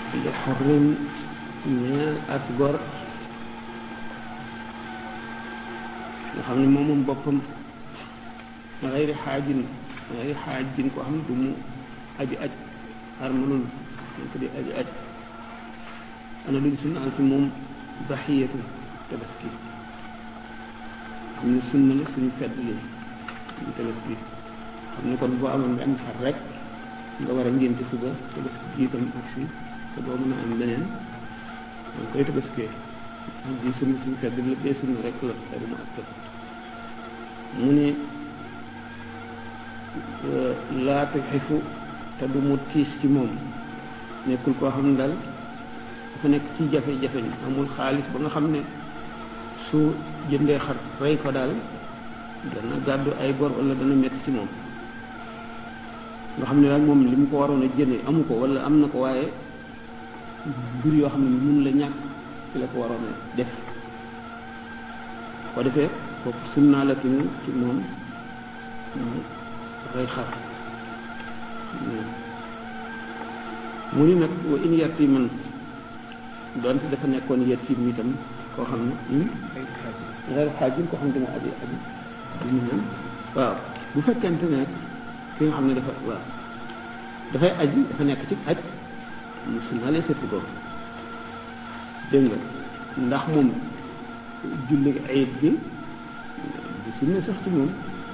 li xorrin ñeel as gor nga xam ne moom moom boppam xayri xaajin xayri xaajin koo xam ne du mu aji aj armalul dañ ko di aji aj ana luñ sunnaal ci moom daxiyatu tabaski xam ne sunna la suñu fedd li suñu tabaski xam ne kon boo amoon benn xar rek nga war a ngénte suba tabaski jiitam ak si te doo mën a am beneen danga koy tabaskee am ji sunna suñu fedd la bee sunna rek la xëy mu ak mu ne laata xifu te du mu tiis ci moom nekkul koo xam ne daal dafa nekk ci jafe-jafe ni amul xaalis ba nga xam ne su jëndee xar rey ko daal dana gàddu ay bor wala dana metti ci moom nga xam ne daal moom li mu ko waroon a jënde amu ko wala am na ko waaye mbir yoo xam ne mun la ñàkk ci la ko waroon a def ko defee kooku sunnaa la tuñu ci moom mu rey xar mu ni nag wa in yatiman doonte dafa nekkoon yatim itam koo xam ne xeer xaajin koo xam ne danga aji aji dina ñaan waaw bu fekkente ne ki nga xam ne dafa waaw dafay aji dafa nekk ci aj musulmaa lay setti ko dégg nga ndax moom julli ayit gi du sunna sax ci moom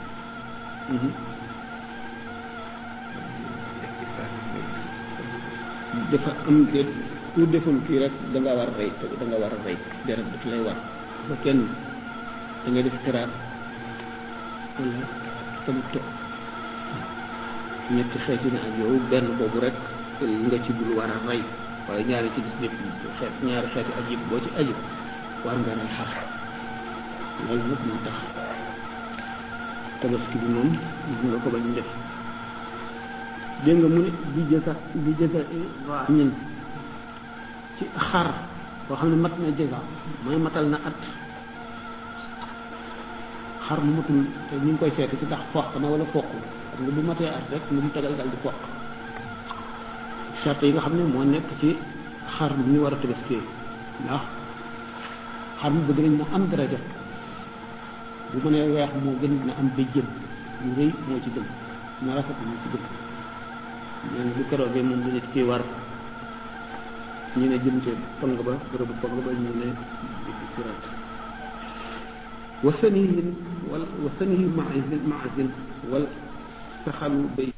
dafa am de ku deful kii rek da nga war a rey da nga war a rey deret daf lay war ba kenn da ngay def tiraat wala tamit to ñetti xeeti na ak yow benn boobu rek nga ci dul war a rey waaye ñaari ci gis lépp xeet ñaari xeeti aj yëpp boo ci aju war nga rey xar loolu nag moo tax tabaski bi moom nga ko bañ def dégg nga mu ne bi jësa bi jësa ñun ci xar boo xam ne mat na jësa mooy matal na at xar mu matul te ñu ngi koy seeti ci ndax foq na wala foq xam nga bu matee at rek mu mu tegal dal di foq charte yi nga xam ne moo nekk ci xar mu ñu war a tabaskee ndax xar mu bëgg nañ mu am daraja bu mënee weex moo gën na am béjjën yu rëy moo ci gën na rafet moo ci gën ñaan bu keroogee moom bu nit kii war ñu ne jëm ci pong ba bërëbu pong ba ñu ne di siraat wa sanihin wal wa sanihi maazin maazin wal saxalu bay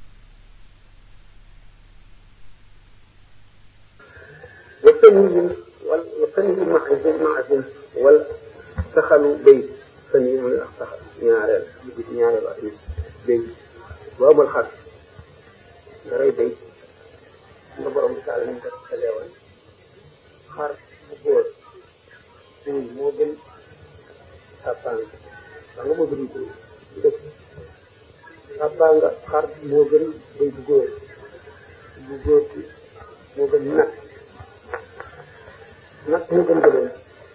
wa sanihin wal wa sanihi maazin maazin wal saxalu bay sani mooy ak saxal ñaareel ñaareel ak bay bu amul xar daray bay nga borom bi taal ñu ko leewal xar bu góor suñ moo gën sàppaan wax nga moo gën ko dëkk sàppaan nga xar moo gën bay bu góor bu góor bi moo gën nag nag moo gën gëloon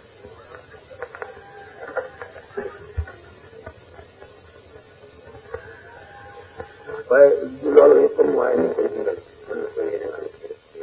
waaye loolu yëpp comme waaye ni koy dundal mën na koy yeneen am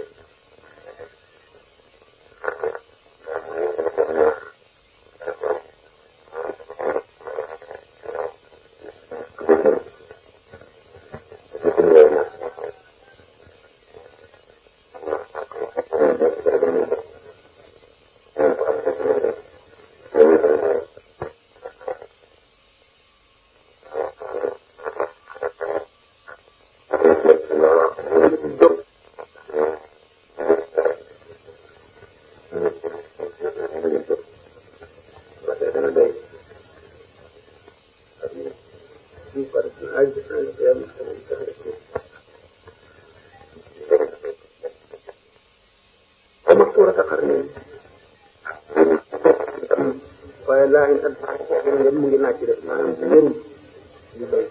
waaye laa in at ngeen mu ngi naaj ci def maanaam wërul di bay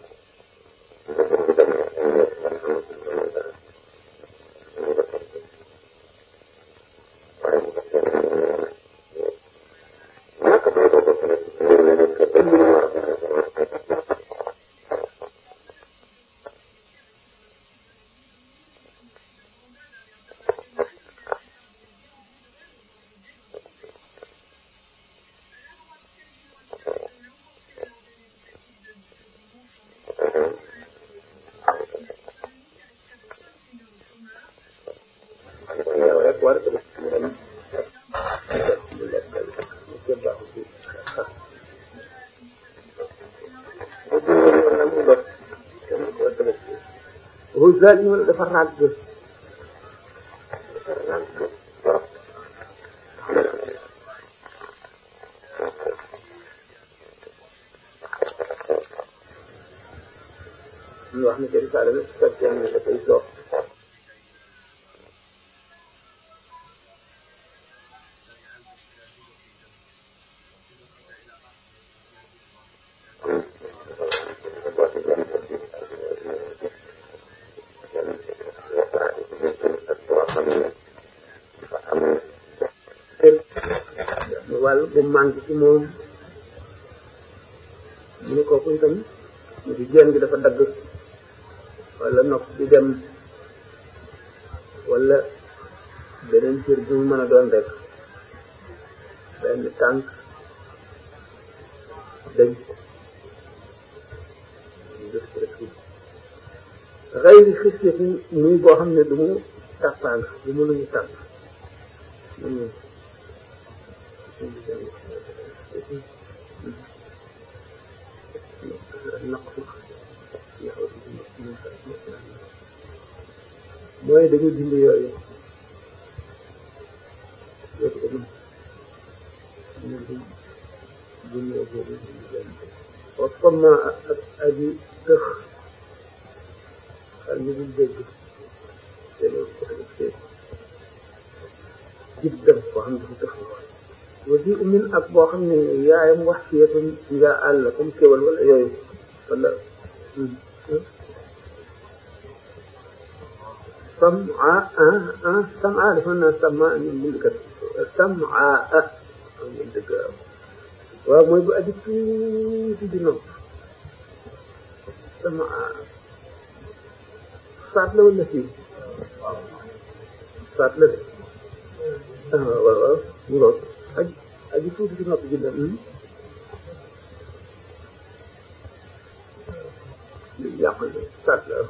war a tabaski mu dem mu lekk mu képp baaxu ci xar bu dundee yoon nag mu dox kenn ko war a tabaski Roussal ñu ne dafa ràgg dafa ràgg trop ñu wax ne que risaale la su fekkee ne dafay dox wàll bu manqué ci moom mu ne kooku itam mu di génn gi dafa dagg wala nopp di dem wala beneen cër bi mu mën a doon rek benn tànk dañ xëyri xisiyat muy boo xam ne du mu tàppaang du mu lu ñu tàpp mooy dañu dindi yooyu yooyu ko mën ñu dindi boobu wa comme ak aji tëx xal ñu dul dégg te loolu ko te jib dem koo xam dafa tëx wasi umin ak boo xam ne yaayam wax ci yetum nga àll comme kéwal wala yooyu wala sam'a ah sam'a dafa naa sam'a ñu bind kat sam'a ah ñu dëgg waaw mooy bu aji tuuti di nopp sam'a saat la wala fii saat la de ah waaw waaw ñu lool aji aji tuuti di nopp ji la yàq saat la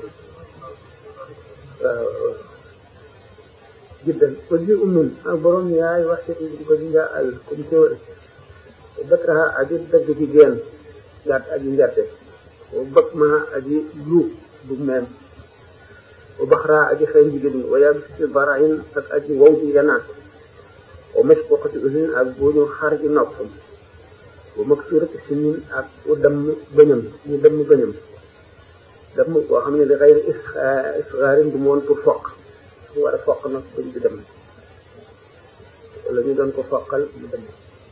waaw jiddan ko ji ummin ak borom yaay wax ci ko ji nga àll comme kéwal batraha aji dagg ci geen gàtt aji ngerte wa bëgg ma aji lu du meen wa baxraa aji xëy jigéen ñi wa yàgg ci barayin ak aji wow ji yanaat wa mes ko xati usin ak bu ñu xar ji nopp wa mag suurati sinin ak u damm bëñam ñu damm bëñam damm boo xam ne li xëy isxaarin du moon pour foq su war a foq nag bëñ bi dem wala ñu doon ko foqal mu dem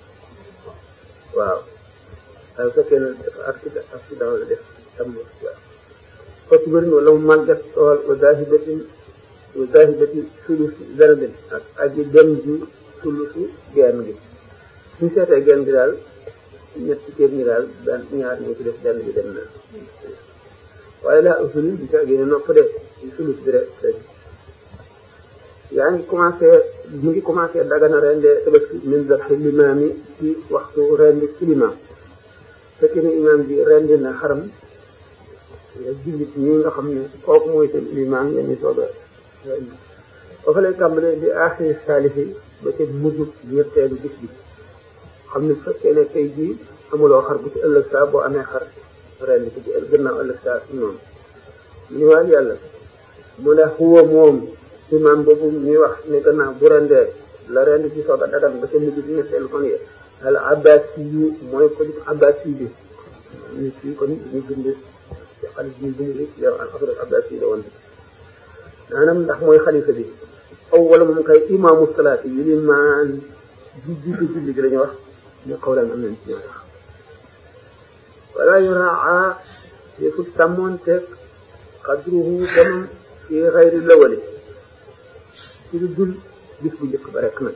waaw waaye bu fekkee ne dafa accident accident la def tam waaw foofu bëri wala mu màggat tool wa zaahibatin wa zaahibati sulusi zarabin ak aji dem ji sulusi genn gi suñu seetee genn gi daal ñetti kéem ñi daal benn ñaar ñoo ci def benn bi dem na waaye laa usuli bi ca génne nopp de ci sulus bi rek yaa ngi commencé mu ngi commencé dagana rende tabaski min zabhi limaam yi ci waxtu rendi ci limaam fekkee ne imaam bi rendi na xaram nga jullit ñi nga xam ne kooku mooy seen limaam ngeen di soog a rendi ba fa lay tàmbalee di aaxiri saalifi ba ca mujj ñetteelu bis bi xam ne fekkee ne tey jii amuloo xar bu ci ëllëg saa boo amee xar rendi ko ci gannaaw ëllëg saa noonu ñu waal yàlla mu ne xuwa moom imaam boobu ñuy wax ne gannaaw bu rendee la rend ci soog a dagan ba ca mujj bi ñetteelu fan yi al abbasi yu mooy ko jub abbasi bi ñu fii kon ñu bind ci xalis bi bind bi yow al afro abbasi la woon maanaam ndax mooy xalifa bi aw wala moom kay imaamu salaati yi limaan ji jiitu julli gi la ñu wax ñu xawlan am nañ ci ñoo wax wala yuraa yëfu sàmmoonteeg xadruhu demam fi xayri lawali ci lu dul bis bu njëkk ba rek nag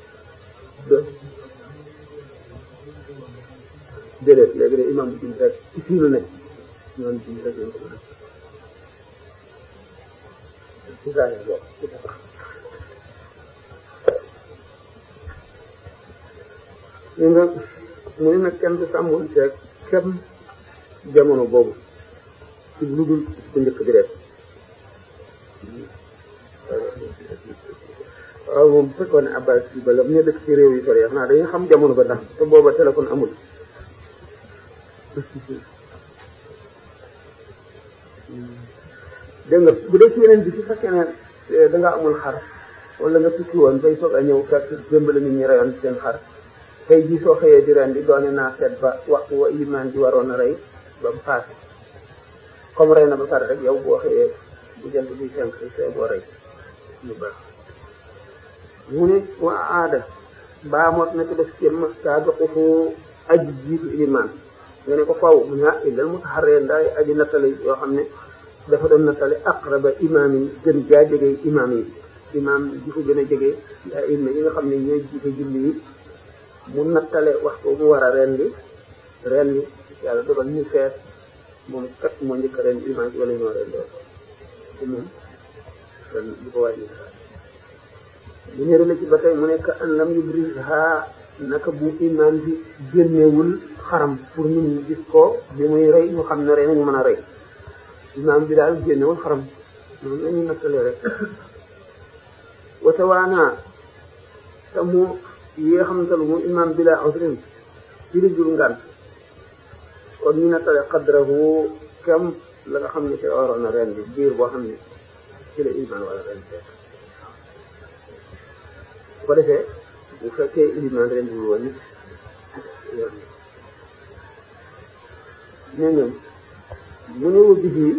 déedéet léegi de imam bu julli rek ci fii lu nekk ñoom julli rek lañ ko mën a ci saa yi bokk ci tabax li nga mu ne nag kenn du sàmmoon teeg kem jamono boobu ci lu dul bu njëkk bi rek waaw moom bu fekkoon ne abbas bi ba la ñu dëkk ci réew yi sori xanaa dañuy xam jamono ba ndax te booba téléphone amul dégg nga bu dee ci yeneen bi su fekkee ne da nga amul xar wala nga tukki woon bay soog a ñëw fekk démb la nit ñi reyoon seen xar tey jii soo xëyee di ren di doone naa seet ba waxtu wa imaan ji waroon a rey ba mu paase comme rey na ba pare rek yow boo xëyee bu jant bi fenk see boo rey lu baax mu ne wa aada baa mot na ci def cém saabiquhu aji jiitu imaan nga ne ko faw mu ne ah illal mutaharree ndaay aji nattale yoo xam ne dafa doon nattale aqraba imaam yi gën jaa jege imaam yi imaam ji ko gën a jege yaa ima yi nga xam ne ñooy jiite julli yi mu nattale waxtu mu war a rendi rendi yàlla dogal ñu feet moom kat moo njëkk a rendi imaam ji wala ñoo rendoo te moom kon bu ko wàññi bu ñëre la ci ba tey mu nekk an lam yubrisha naka bu imaam bi génnewul xaram pour nit ñi gis ko bi muy rey ñu xam ne rey nañu mën a rey imaam bi daal génnewul xaram moom la ñuy nattalee rek watawaana te mu yi nga xamante ne mu imaam bi laa ausrin ci li jur ngànt kon ñu nattale xadrahu kem la nga xam ne ci waroon a ren bi biir boo xam ne ci la imaam wala ren fekk bu ko defee bu fekkee imaam ren bi woon ne ñoom mu ne wubbi fii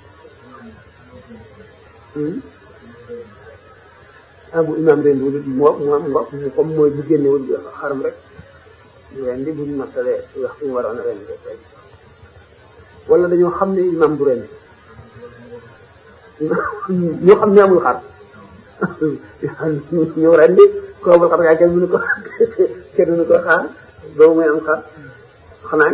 ah bu imaam ren wul moo moo ngo comme mooy bu génnewul xaram rek ren di buñ nattalee waxtu ñu waroon a ren rek wala dañoo xam ne imaam du ren ñoo xam ne amul xar ñëw ren di ko amul xar yaa kenn mënu ko kenn mënu ko xaar doomu muy am xar xanaa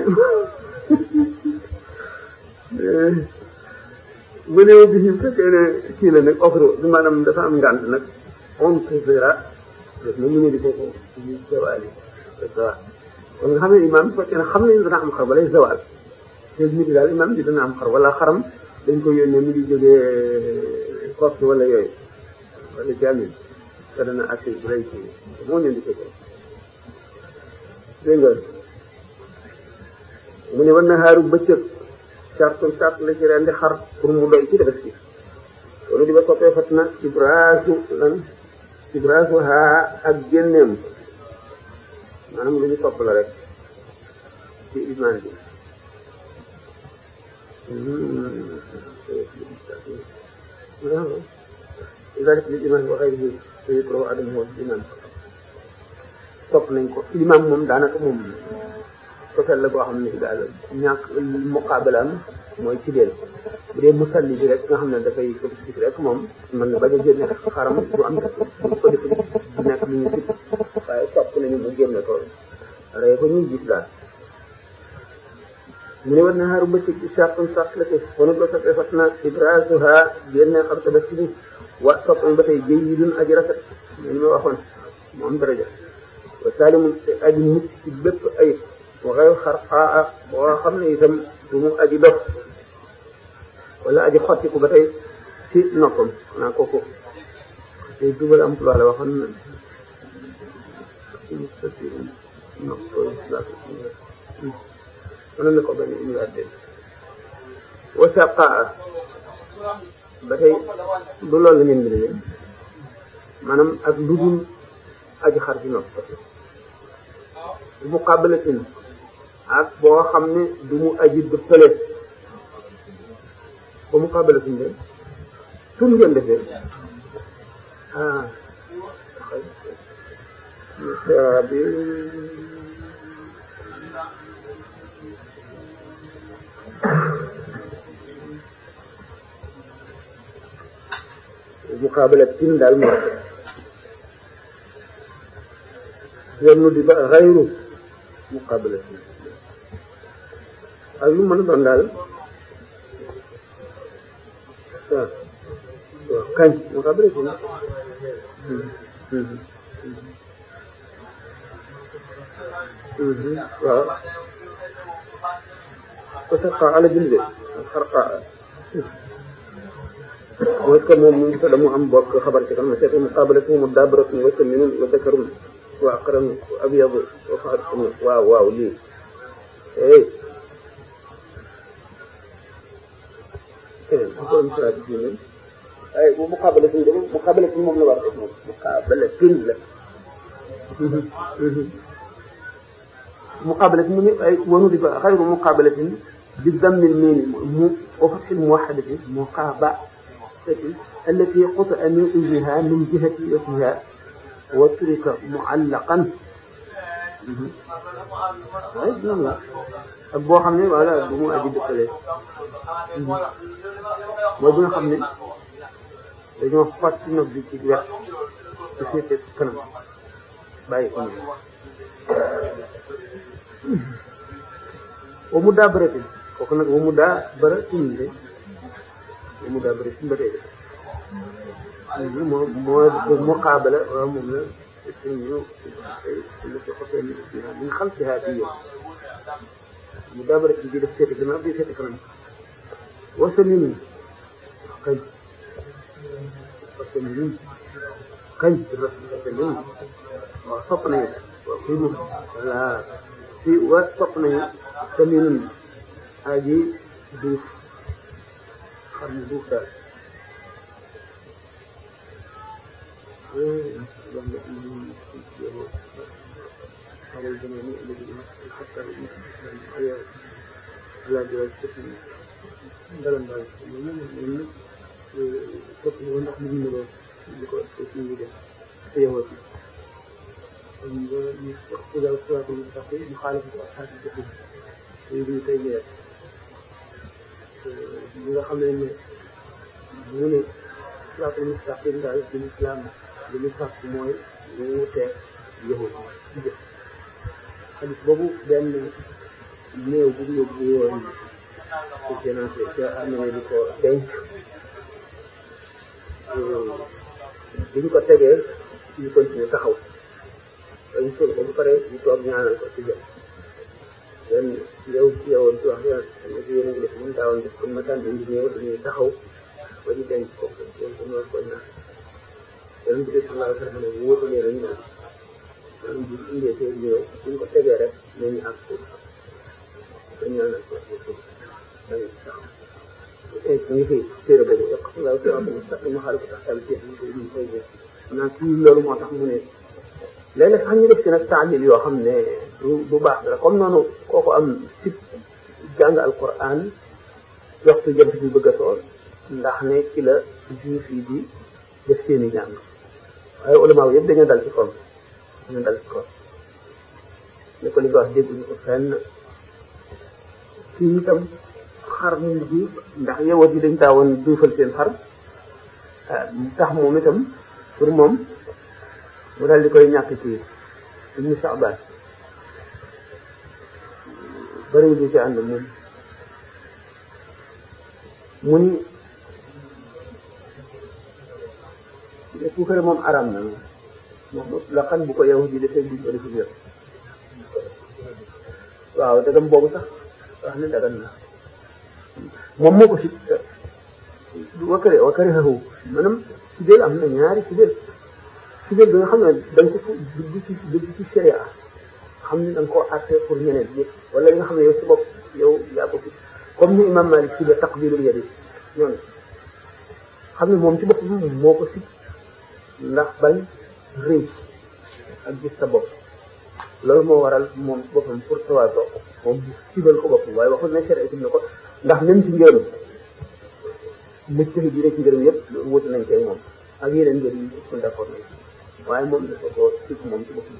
bu ne bi ñu fekkee ne kii la nag offre bi maanaam dafa am ngànt nag on préféra def na mu ne di ko ko zawali zawal kon nga xam ne imaam bu fekkee ne xam nañ dana am xar balay zawal te nit daal imaam bi dana am xar wala xaram dañ ko yónnee mu ngi jógee Corse wala yooyu wala jamin te dana accès bu lay kii moo ñëw di ko ko dégg nga mu ne war na xaaru bëccëg sartu sart la ci rendi xar pour mu doy ci def ci loolu di ba soppee fat na ibraasu lan ibraasu haa ak génneem maanaam lu ñu topp la rek ci iman bi ذلك للإمام وغيره فيكره عدمه الإمام topp nañ ko limaam moom daanaka moom total la boo xam ne daal ñàkk muqaabalaam mooy ci leen bu dee musalli bi rek nga xam ne dafay ko gis rek moom mën na bañ a génne xaram du am du ko def du nekk lu ñu gis waaye topp nañu mu génne ko rey ko ñuy gis daal mu ne war na xaaru bëccëg ci sartum sart la ci wonu ba soppee fat na ibrasuha génne xam tabaski bi wa topp nañ ba tey jëy yi dun aji rafet ñu ma waxoon mu am daraja wa saalimu aji mucc ci bépp ayib waxee xarxaa boo xam ne itam du mu aji dof wala aji xottiku ba tey ci noppam xanaa kooku te dugal emploi la waxoon na mën na ko bañ a indiwaat wa saqaa ba tey du loolu la ngeen bi ne maanaam ak lu dul aji xar ci nopp muqabalatin ak boo xam ne du mu aji dëppale ba muqabalatin de tun ngeen defee ah bi muqabalatin daal moo yenn di ba xayru muqabalatin ak lu mën a doon daal waaw waaw kañ muqabalatin waaw ko sarqa ala jilde xarqa mooy que moom mu ngi fa mu am bokk xabar ci kanam seetu muqaabalatu mu daabaratun wa saminun wa dakarun wa aqran wa abyadu wa faxatun waaw waaw lii ey ay bu muqaabalatu dama muqaabalatu moom la war a def moom muqaabalatu la muqaabalatu mu ni ay wanu di ba xayru muqaabalatin bi dammil miimi mu wa fatxil muwaxadati muqaaba التي قطع من إذنها من جهة وجهها وترك معلقا ak boo xam ne voilà bu mu aji dëkkale mooy bi nga xam ne dañoo fàtt nag bi ci wet ci féete kanam bàyyi ko noonu wa mu daa bërëtin kooku nag wa mu daa bërëtin de wa mu daa bërëtin ba tey de moo moo muqaabala waaw moom la ñu lu ci xotee min xalfiha bi yow mu daa bërëtin bi def féete gannaaw bi féete kanam wasa minun kañ wasa minun kañ wasa minun waaw sopp nañu waaw fii moom voilà fii wa sopp nañu saminun aji duuf xam ne duuf daal مخالفة أصحاب الجحيم ابن تيمية ñi nga xam ne ne mu ne siraatul mustaqim daal ci lislaam li ñu sàkk mooy ñu wuteeg yahud ci jëf xadis boobu benn néew bu yóbbu woon ci sénaté ca amee di ko denc biñ ko tegee ñu continuer taxaw dañ sol ko bu pare ñu toog ñaanal ko ci jëf benn yow ci yowoon ci wax yoon xam nga ci yéen a ngi def mën daawoon def comme ma daan indi ñëw dañuy taxaw ba ñu denc ko loolu dañu war ko ñaan yéen bi sallallahu alayhi wa sallam ne wóotu leen ñu naan man bu indee seen ñëw buñ ko tegee rek nañu àgg ko ko ñaanal ko dañu taxaw tey ñu ngi fi téere boobu yokk sallallahu alayhi wa sallam sax ma xaaral ko tax tam ci ñu koy ñu koy def naa kii loolu moo tax mu ne léeg-léeg sax ñu def ci nag taalil yoo xam ne du du baax la comme noonu kooku am si jàng alquran waxtu jant bi bëgg a sool ndax ne ci la juif yi di def seeni jàng waaye ulama yëpp dañoo dal ci koom dañoo dal ci koom ne ko li nga wax dégguñu ko fenn fii itam xar mu bi ndax yowat yi dañ taawoon duufal seen xar tax moom itam pour moom mu daal di koy ñàkk ci ibnu Saabaan bëriwul ñu ci ànd moom mu ni puukare moom aram na moom la xam bu ko yow ji defee buñ ko defi yëpp waaw dagam boobu sax wax ne dagan na moom moo ko si wakare wakare xaxu maanaam sibeel am na ñaari sibeel sibeel bi nga xam ne dañ ko dugg ci dugg ci sharia xam ne da nga koo àtte pour ñeneen ñëpp wala li nga xam ne yow si bopp yow yaa ko fi comme ni imam Malik si la taqbilul yadi ñoonu xam ne moom ci bopp moo ko si ndax bañ rëy ak gis sa bopp loolu moo waral moom ci boppam pour tawaado moom bu sibal ko boppam waaye waxul ne sharia itam ne ko ndax même ci ngërëm mëcc bi rek ci ngërëm yëpp wuti nañ koy moom ak yeneen ngërëm yi ko d'accord nañ waaye moom dafa ko sib moom ci boppam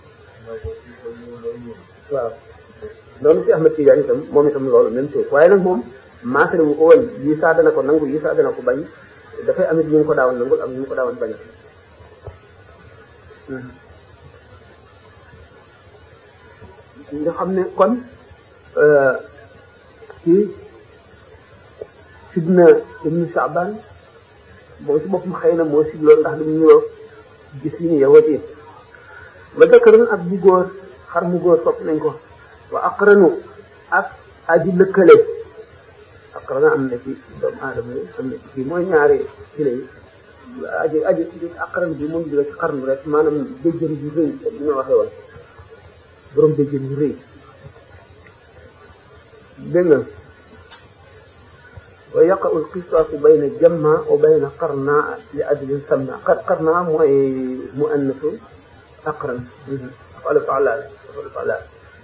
waaw loolu ci Ahmad Tidiane itam moom itam loolu même chose waaye nag moom maasale wu ko woon yi saa dana ko nangu yi saa dana ko bañ dafay amit ñu ngi ko daawoon nangul am ñu ngi ko daawoon bañ nga xam ne kon ci sidna ibnu Saaban moom ci boppam xëy na moo sig loolu ndax dañu ñëw gis yi ni yawat yi ba dëkkaroon ak bu góor xar mu góor sopp nañ ko wa aqranu ak aji lëkkale aqrana am na ci doomu aadama yi am na ci kii mooy ñaari kile yi aji aji aqran bi moom jóge ci xarnu rek maanaam béjjën bu rëy bi ma waxee woon borom béjjën bu rëy dégg nga wa yaqa'u al-qisaasu bayna jamma wa bayna qarna li ajlin samma qarna mooy muannasu aqran wala fa'lan wala fa'lan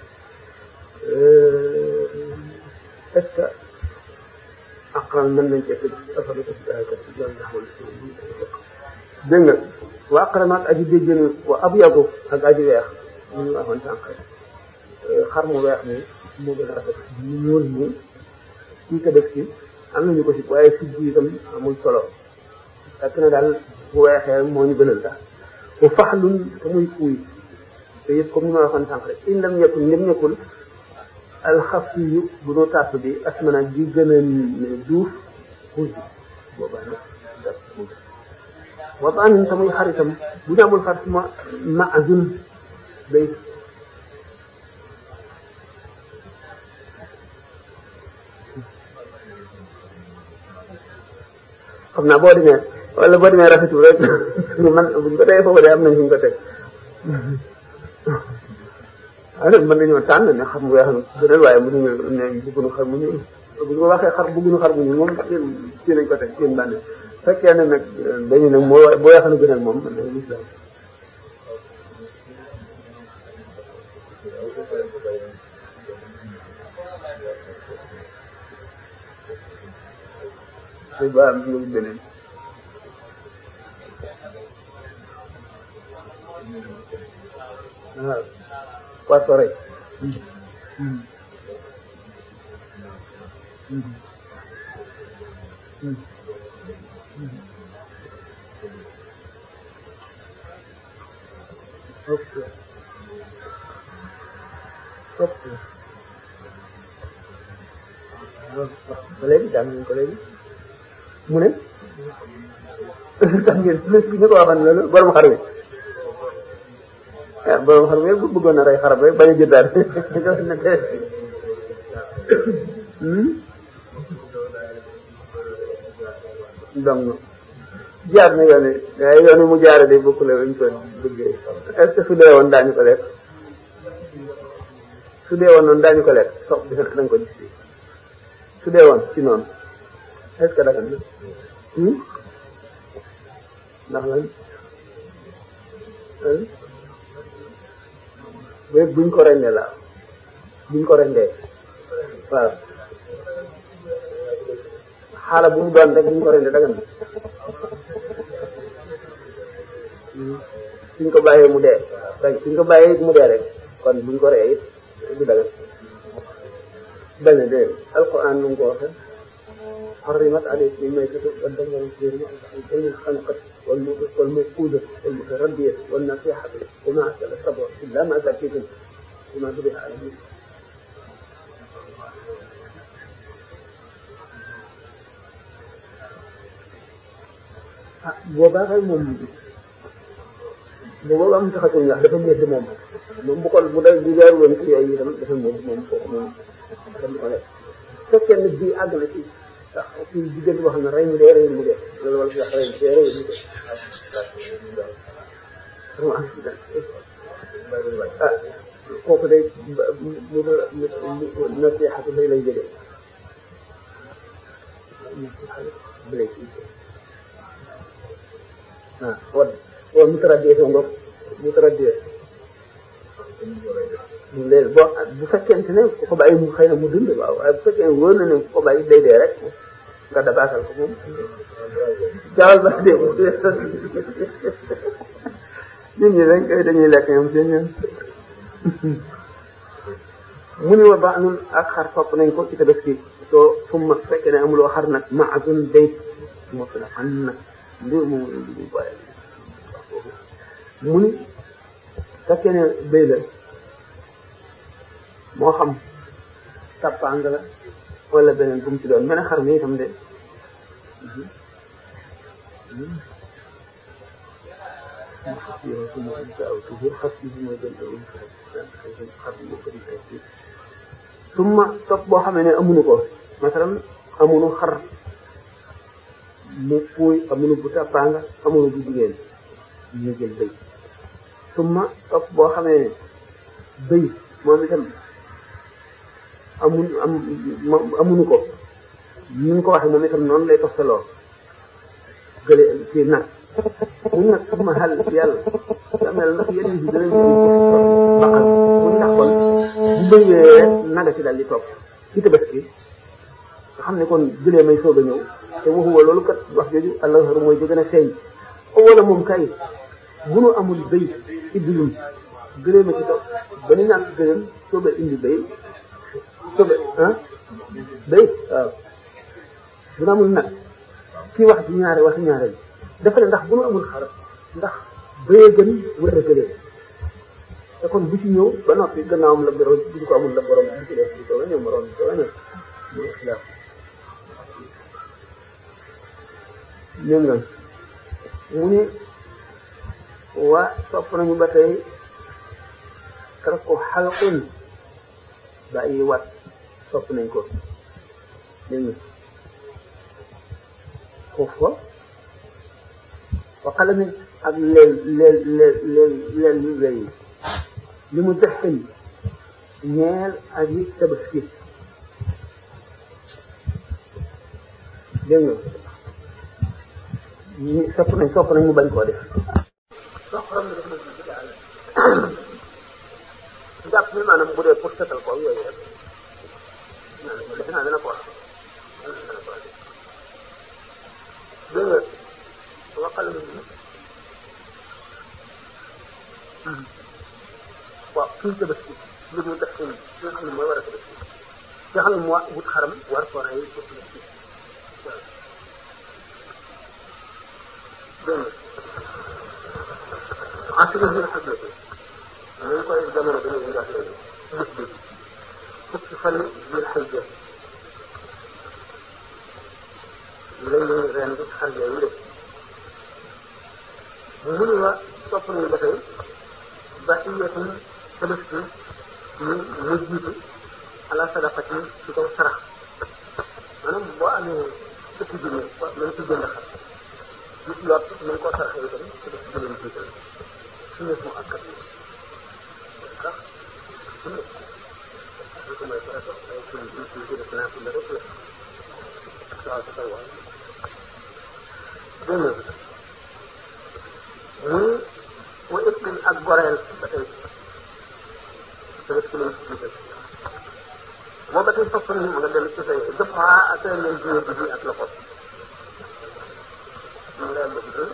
est-ce que aqran mën nañ cee tëj afalu ko ci aykat ci loolu nga xamante dégg nga wa aqran ak aji béjjën wa abyadu ak aji weex ñu ñu waxoon sànq xar mu weex mi moo gën a rafet mu ñuul mi kii ko def ci am nañu ko si waaye si bi itam amul solo fekk na daal bu weexee moo ñu gënal daal bu faxlun te muy kuuy te yëpp comme ni ma waxoon sànq rek in lam ñekkul lim ñekkul alxafiyu bu nu tàpp bi asmana bi gën a duuf kuuy bi boobaa nag daf kuuy wataanin te muy xaritam bu ñu amul xarit ma maazun day xam naa boo demee wala boo demee rafetul rek man buñ ko tey foofu de am nañ fu ñu ko teg alors mën nañoo tànn ne xam nga xam gënal waaye mënuñu ne bëgguñu xar mu ñuul bu ñu waxee xar bëgguñu xar mu ñuul moom ci nañ ko teg seen bànne fekkee ne nag dañu ne moo boo yaxanu gënal moom mën nañu islam te ba am ñu beneen waaw poisson rek ok ok ba léegi jàng nañ ko léegi mu ne tax ngeen ñu ko waxoon loolu borom xar wi ah borom xar wi bu bëggoon a rey xar rek bañ a jëndaat donc jaar na yoon yi waaye yoon yi mu jaare de bokku la ñu ko bëggee est-ce que su dee woon daañu ko lekk su dee woon noonu daañu ko lekk sox bi da nga ko gis su dee woon ci noonu est-ce que dafa ndax lan bé buñ ko rendee la buñ ko rendee waaw xaala bu mu doon rek buñ ko rendee dagan suñ ko bàyyee mu dee rek suñ ko bàyyee mu dee rek kon buñ ko ree it du dagan benn dee alquran nu mu ko waxee حرمت عليكم الميتة والدم والخنزير والدم الخنقة والموقودة والمتردية والنصيحة وما أكل السبع إلا ما زكيتم وما ذبح على الميت boobaa kay moom bu boobaa mu taxatul ndax dafa métti moom moom bu ko bu day bu jaar woon ci yooyu itam dafa métti moom foofu moom dafa ko def fekkee ne bii àgg na ci ndax kii diggante boo xam ne rey mu dee rey mu dee loolu wala wax rey mu dee rey mu dee ah kooku day mu mu nasiixatu lay lay jëlee ah wala wala mu traduire sa ngoog mu traduire léegi boo bu fekkente ne ku ko bàyyi mu xëy na mu dund waaw waaye bu fekkee ne wóor na ne ku ko bàyyi day dee rek nga dabaatal ko moom jaawal ba dee nit ñi dañ koy dañuy lekk ñoom seen ñoom mu ni wa baax nun ak xar topp nañ ko ci tabaski soo summa fekkee ne amuloo xar nag maazun day moo fi la xam nag mbir moom du bàyyi mu ni fekkee ne béy la moo xam tàppang la wala beneen bu mu ci doon mel ne xar mi itam de summa topp boo xamee ne amuñu ko masalan amuñu xar mu fuuy amuñu bu tàppaanga amuñu bu jigéen ñu jël bëy suma topp boo xamee ne bëy moom itam amun am amuñu ko ni ñu ko waxee moom itam noonu lay toftaloo gële ci nag mu nag suma xal ci yàlla damel ndax yeneen bi danañ baqal mu ndax kon bu bëywee rek naga ci dal di topp ci tabaski nga xam ne kon jëlee may soog a ñëw te waxuwa loolu kat wax jooju allah mooy di gën a feeñ wala moom kay bu nu amul bëy iddilum gëlee ma ci topp ba nu ñàkk gëleem soog a indi bëy soog a ah bëy waaw bu nu amul nag ci wax ci ñaare wax ñaare bi dafa ne ndax bu nu amul xar ndax bëyee gën wala gëlee te kon bu ci ñëw ba noppi gannaawam la borom bu ñu ko amul la borom bu ci def bu soobee ñëw moroom bu soobee ñëw mu xilaaf ñëw nga mu ne waa sopp nañu ba tey kar ko xalqun bàyyi wat sopp nañ ko dégg nga foofu wa xalamin ak leel leel leel leel leel yu wéy li mu dexin ñeel ak yi tabaski dégg nga ñu sopp nañ sopp nañ mu bañ koo def soo xorom ne def na ci daal jàpp ni maanaam bu dee pour setal ko yooyu rek defe naa dana ko wax dana ko wax dégg nga waxal na ni waaw suñ tabaski lu mu def ci nga xam ne mooy war a tabaski nga xam ne moo wut xaram war ko rey pour tabaski dégg nga assuré bi nga xam ne ñu ngi koy jamono bi ñu wax léegi bés bi fukki fan biir xëjja léegi ren bi xar yooyu de mu ni wa topp nañu ba tey ba iyatum tabaski ñu ñu jiitu ala sadaqati ci kaw sarax maanaam boo amee fukki junne nañ ci jënd xar gis lot nañ koo saraxee itam tabaski bi leen jiital su nekk mu akkat yi sax su nekk ñu ko may farata ay suñu ji ci ci def naa fi la rek la waaw sa tawaay dégg nga muy wa ëppin ak goreel ba tey tabaski lañ ci jiital moo ba tey sopp nañu nga dellu ci say dëppaa ak leen jiwe bi ak loxo mu leen ba jiital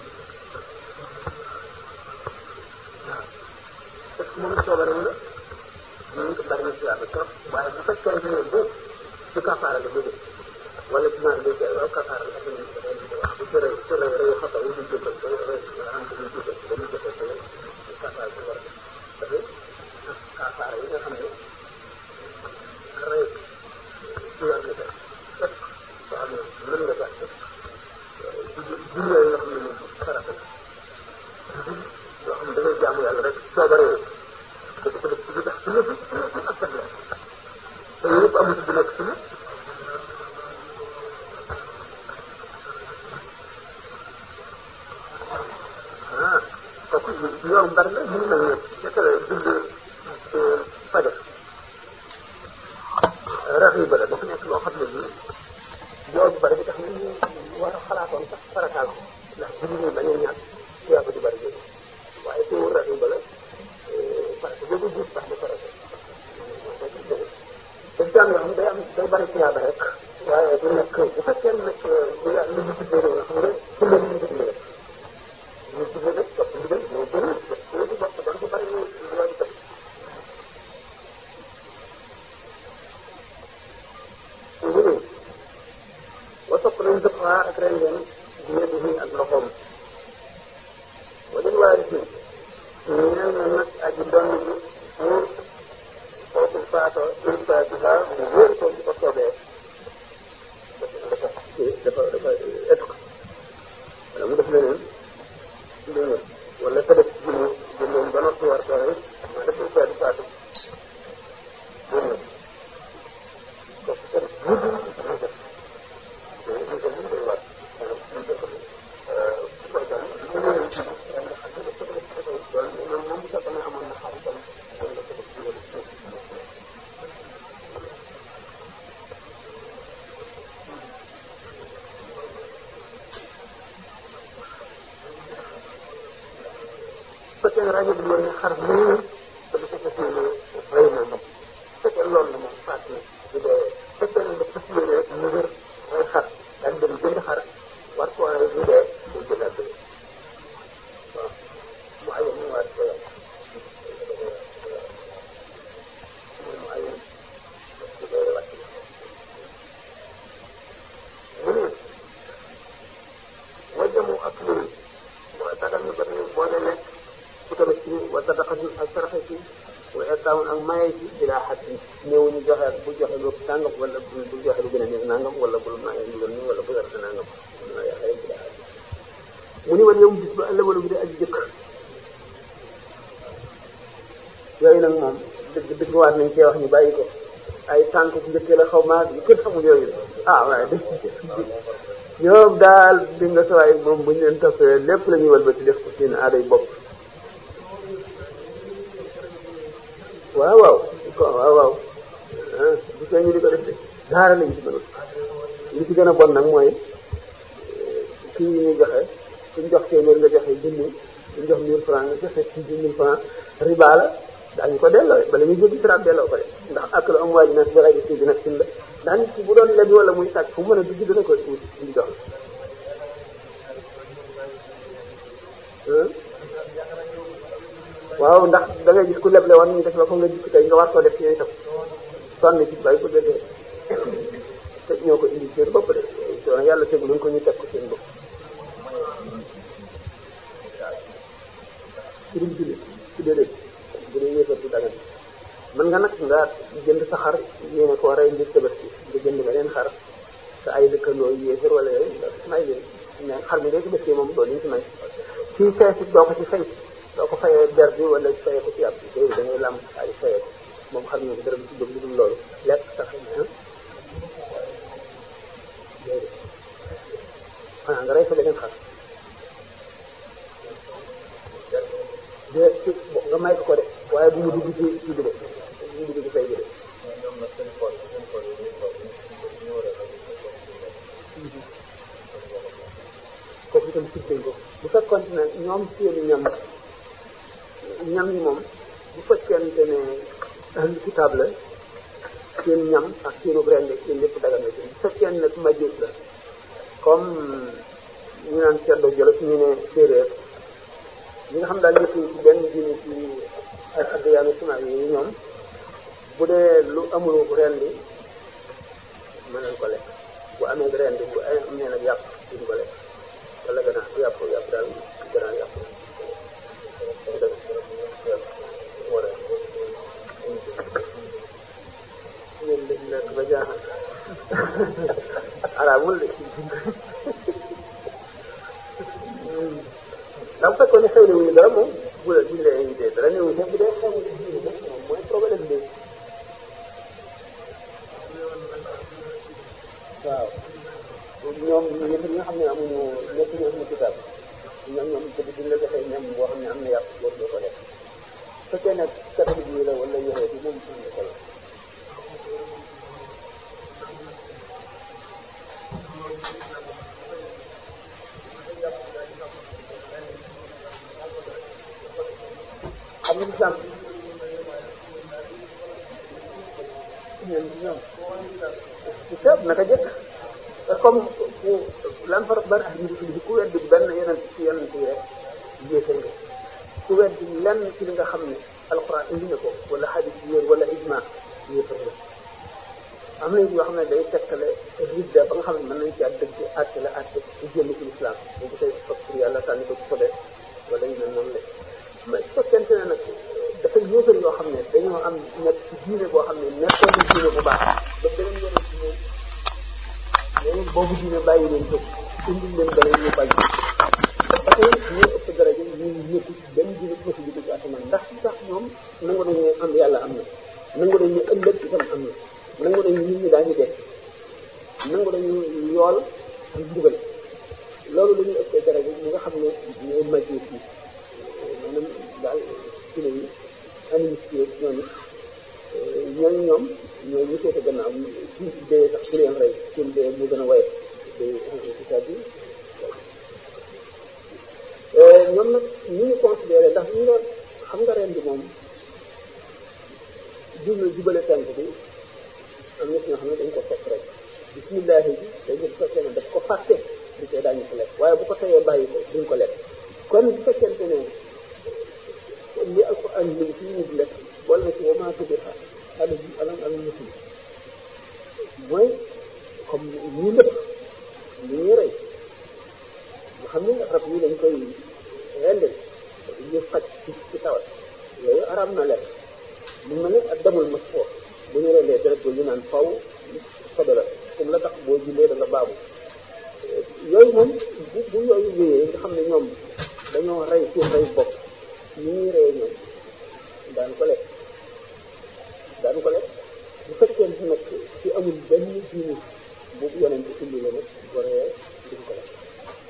parce que moom coobare wu la ñu ngi bari na ci yàlla trop waaye bu fekkee ne bu ci kafaara la bëgg wala ci naan béykat waaw kafaara la ak ñu ko doon wax bu ci rëy ci rëy rëy xatal wu ñu jëkkal ko rëy am bu ñu jëkkal ba ñu jëkkal ko kafaara bi war a def kafaara yi nga xam ne rëy ci war nga def ëpp soo xam ne mën nga gàtt jur yooyu nga xam ne moom farata yoo xam ne da ngay jaamu yàlla rek coobare da ko def ci tax ci lépp ak sa te yëpp amul bu nekk ci ah kooku yoon bari na ñu mel ne naka la julli fajar raxiba la dafa nekk loo xam ne nii yoon bu bari bi tax ñu war a xalaatoon sax farataal ko ndax julli nii bañ a ñàkk tuyaaba ju bari jooju waaye teewul raxiba la farata boobu gis sax ba farata daf daan yoo xam day am day bari tuyaaba rek waaye du nekk bu fekkee nag bu ya lu ñu tuddee loolu xam nga ci la ñu tuddee ñu tuddee nag topp ndigal moo gën loolu bokk dañ ko bari ñu loolu tam ñu wa topp nañ dëpp ak ren ngeen di ak loxoom wala waa ji ñeel na nag aji doon bi mu kooku faatoo une fois ci saa mu wóor ko bu ko soobee dafa dafa dafa ëtt ko ne rajo bi woon ne xar nii te du ko fas yéene rey na ngam fekkee loolu la moom faat na bu dee fekkee ne dafa fas yéene rek mu wér rey xar daal dem jënd xar war koo rey bu dee day jëlaat dëgg waaw mu ayoon mu waat ko yàlla mooy mu ayoon bu dee wàcc mu ne wajjamu ak lii mooy tagal ñu bari boo dee lekk ku tamit ci wa sadaqatul ak saraxe ci wa etaawun ak maye ci bilaa xat yi néew ñu joxe bu joxe lu tàngam wala bu joxe lu gën a nekk nangam wala bul maye lu gën wala bu dara nangam ma yaxee bilaa xat mu ni wan yow bis ba ëllëg wala bu dee aji jëkk yooyu nag moom dëgg dëgg waat nañ cee wax ñu bàyyi ko ay tànk njëkkee la xaw maa yu kenn xamul yooyu ah waaye dëgg ñoom daal di nga sawaay moom bu ñu leen toppee lépp la ñuy walbati def ko seen aaday bopp waaw waaw ko waaw waaw bu see ñu di ko def de daara lañ ci mënul li ci gën a bon nag mooy kii yi ñuy joxe suñ jox téeméer nga joxe junni suñ jox mille franc nga joxe ci mille franc riba la daañu ko delloo bala ñuy jéggi siraat delloo ko de ndax ak la am waa ji nag bi rajo si bi nag sin la ndax nit ki bu doon lebi wala muy sàcc fu mu mën a dugg dina ko wut di jox waaw ndax da ngay gis ku leble woon ñu def la ko nga jikk tey nga war koo def ci itam sonn ci bay bëgg a dee te ñoo ko indi seen bopp de soo yàlla tegu luñ ko ñu teg ko seen bopp ci duñ julli ci déedéet bu dee yéefar du dagan mën nga nag nga jënd sa xar yéene koo rey ngir tabaski nga jënd beneen xar te ay dëkkandoo yéefar wala yooyu nga may leen mais xar mi ngay tabaski moom doo liñ ci may fii fees it doo ko ci fay doo ko fayee ber bi wala fayee ko ci yàpp bi déedéet da ngay làmb ay fayee ko moom xar mi dara ci jóg lu dul loolu lekk sax déedéet xanaa nga rey fa beneen xar de ci nga may ko ko de waaye bu mu dugg ci ci bi de bu mu dugg ci fay bi de kooku itam sib nañ ko bu fekkoon ne ñoom seeni ñam ñam yi moom bu fekkente ne ahlu kitaab la seen ñam ak seenu rende seen lépp daga na ci bu fekkee nag majus la comme ñu naan ceddo jolof ñu ne séeréer ñi nga xam daal ñëpp ci benn diine ci ay addiyaanu simaay yi ñoom bu dee lu amul rendi mën nañ ko lekk bu amee rendi bu am nee nag yàpp duñ ko lekk wala gannaaw yàpp yàpp daal gannaaw yàpp ngeen def lekk ba jaaxal araamul de ndax bu fekkoon ne xëy na wuñu dara moom bu la buñ la invité dara néew sax bu dee xew moom mooy problème bi waaw ñoom ñëpp ñi nga xam ne amuñu nekk ñu amuñu kitaab ñoom ñoom peut buñ la joxee ñam boo xam ne am na yàpp war doo ko def fekkee nag catholique yi la wala yoxee bi moom am na solo xam nga islam ñoom kitaab naka jëkk comme lan farq ban ahad min ku weddi benn yeneen ci yeneen yi rek yéefar nga ku weddi lenn ci li nga xam ne alquran indi na ko wala hadis yéen wala ijma yéefar nga am na yoo xam ne day tekkale ridda ba nga xam ne mën nañ ci at dëgg àtte la àtte ci génn ci islam dañ ko koy fab pour yàlla sànni ko ci sobe wala yu mel noonu la mais su fekkente ne nag dafa yéefar yoo xam ne dañoo am nekk ci diine boo xam ne nekkoon na diine bu baax ba beneen yeneen ci ñoom léegi boobu diine bàyyi leen ko indil leen beneen ñu bañ ba tey ñoo ëpp daraja ñu ñëpp benn diine bu ci ci asamaan ndax sax ñoom nangu nañu ne am yàlla am na nangu nañu ëllëg itam am na nangu nañu nit ñi daañu dee nangu nañu yool ak mbugal loolu la ñuy ëppee daraja ñi nga xam ne ñooy majus yi maanaam daal ci la yi animiste yi ñoom it ñooñu ñoom ñooy ñu féete gannaaw ci dee sax bu leen rey seen dee mu gën a woyof day c'est-à-dire ñoom nag ñu ñu considéré ndax ñu doon xam nga ren bi moom jublu jubale tànk bi am na ci ñoo xam ne dañ ko fekk rek bismillahi bi day jël fekkee ne daf ko fàtte di koy daañu ko lekk waaye bu ko teyee bàyyi ko duñ ko lekk kon bu fekkente ne li alquran li ci nit lekk wala na ci wa maa tubiha ala alam ala muslim mooy comme ñu lépp ñu ñuy rey nga xam ne rab yi dañ koy rende ñu faj ci ci tawat yooyu araam na lekk mu mel ne ak demul mas foo bu ñu rendee deret ñu naan faw sobe la comme la tax boo jullee da nga baabu yooyu moom bu bu yooyu wéyee nga xam ne ñoom dañoo rey seen rey bopp ñu ñuy reyee ñoom daan ko lekk daan ko lekk bu fekkee nag ci amul benn diini boobu yonent ci indi la nag bu reyee duñ ko lekk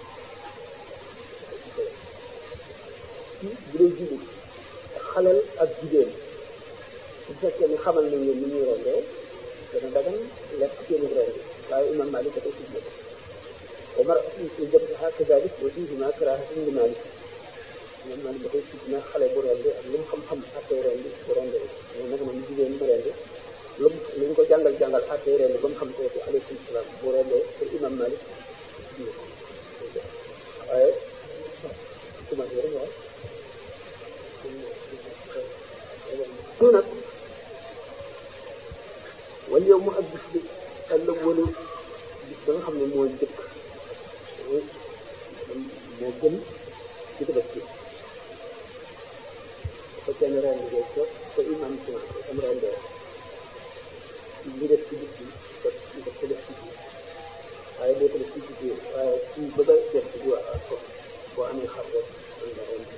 ci bu dee jullit xalal ak jigéen bu fekkee ni xamal nañ leen ni ñuy rendee dana dagan lekk seeni rendi waaye imam Malik da koy tuddee wa mar'atun fi jabhaha kadhalik wa fihima karahatun li Malik imam Malik da koy tudd na xale bu rendi ak lu mu xam-xam attey rendi bu rendi moom nag moom jigéen mu rendi lu mu lu ñu ko jàngal jàngal attey rendi ba mu xam kooku aleykum salaam bu rendee te imam Malik waaye commencé rek waaw ñu nag wala yow mu ak bis bi àllam wala bis ba nga xam ne mooy jëkk mooy moo gën ci ko def ci fekkee ne ren bi ko te imam ci am ren de li def ci bis bi ko ñu ko def ci biir waaye boo ko def ci biir waaye ci ba ba def ci biir ko boo amee xar rek mën nga ren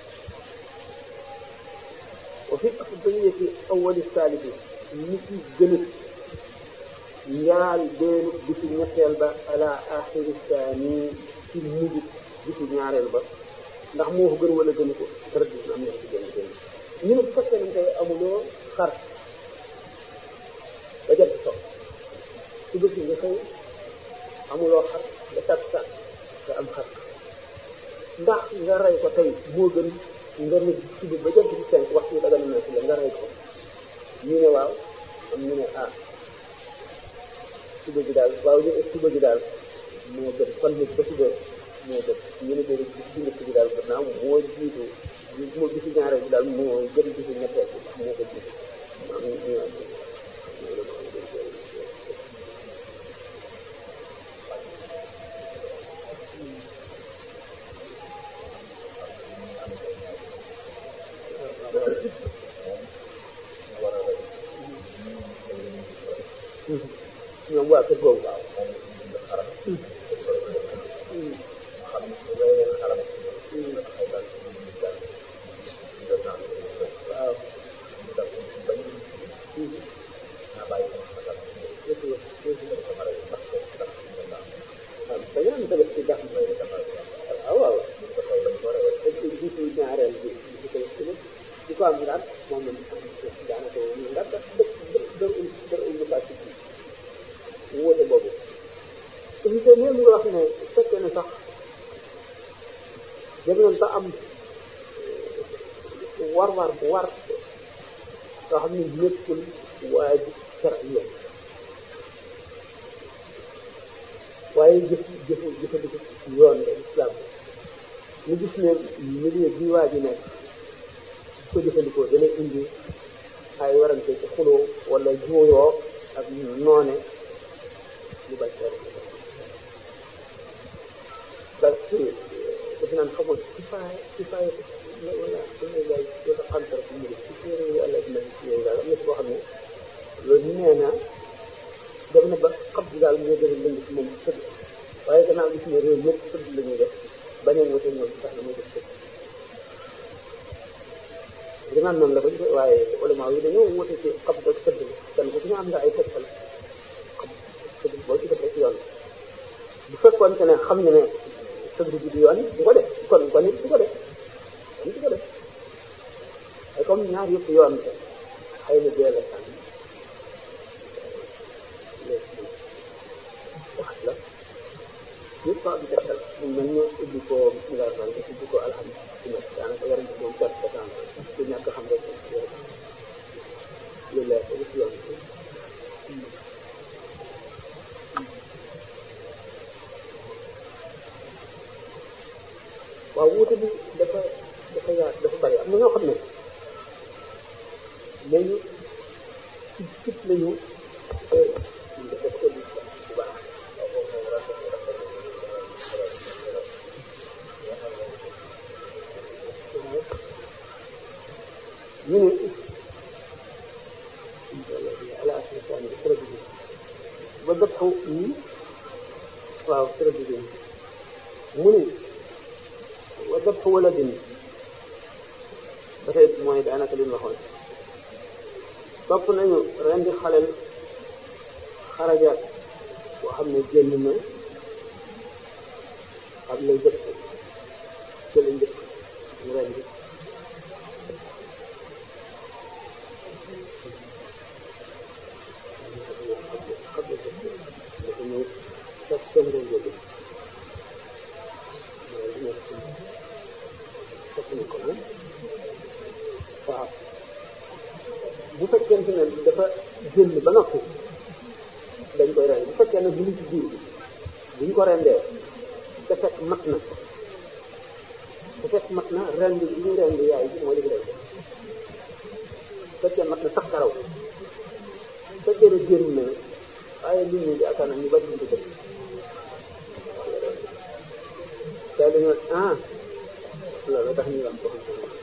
wa fi afdaliyati awali saalibi nit yi gën a njaal beenu bisu ñetteel ba ala axiri saani ci mujj bisu ñaareel ba ndax moo ko gën wala gënu ko dara du am na ci gën a gën ñu ne bu fekkee nañ koy amuloo xar ba jant so su bësi nga xëy amuloo xar ba tàkk tàkk nga am xar ndax nga rey ko tey moo gën nga ne suba ba jant bi cinq waxtu yi daga na ci la nga rey ko ñu ne waaw am ñu ne ah suba bi daal waaw ñu suba bi daal moo gën fan nit ba suba moo gën ñu ne déedéet bis bi njëkk bi daal gannaaw moo jiitu moo bisu ñaareel bi daal moo gën bisu ñetteel bi ndax moo ko jiitu am ñu ñoom waa kër googu waaw waaw waaw dañoo am tamit ci ndax waaw waaw parce que jiitu ñaareel bi di ko di ko am daal moom la daanaka moom ndax daf dë dë dër ul basi bi wóote boobu évité même nga wax ne fekkee ne sax dem nañ ba am war war bu war soo xam ne nekkul waajib shar'iyya waaye jëf jëf jëfandiku yoon la islam ñu gis ne milieu bi waa ji nekk ko jëfandikoo dana indi ay warante ci xuloo wala juuyoo ak noone lu bañ ko parce que defe naan xamoon ci faay ci faay wala dana lay wala xam dara ci mbir ci téere yi àlla dina yooyu daal am na ci boo xam ne loolu nee na dem na ba xam bi daal moo gën a lëng ci moom tëdd waaye gannaaw gis ne réew ñëpp tëdd la ñuy def bañeen wute ñoom tax na muy def tëdd dinaan noonu la ko gisee waaye ulama yi dañoo wute ci xam ak tëdd kenn ku ci ñu am nga ay tegtal xam tëdd boo ci def rek yoon bu fekkoon ne xam nga ne tëdd bi du yoon du ko def kon kon it du ko def kon du ko def ay comme ñaar yëpp yoon xëy na dee la tànn wax la nit so di tegtal mu mel ni ubbi ko bismillah rahmaan rahim ubbi ko alhamdulilah ci nekk daanaka yaram bi moom perte de temps ku ñàkk xam rek lu leer ko ci yoon waaw wuute bi dafa dafa yaat dafa bari am na ñoo xam ne léegi ci cib lañu def ko di bu baax ñu ne ala aslisaan bi traduit ba dëpp waaw traduit mu ne wa dabxu waladin ba tey mooy daanaka li ñu waxoon topp nañu rendi xalel xaraja boo xam ne génn na xam lay jëpp ci la njëkk mu rendi xam la jëpp dafa ñëw fekk seen réew jóge waaw bu fekkente ne dafa génn ba noppi dañ koy rend bu fekkee ne bu ñu ci biir bi buñ ko rendee te fekk mat na te fekk mat na rend bi ñu rend yaay bi moo di rend fekkee mat na sax karaw fekkee ne génn na waaye nit ñi yaakaar na ñu bari ñu ko def te dañoo ah loolu tax ñu am ko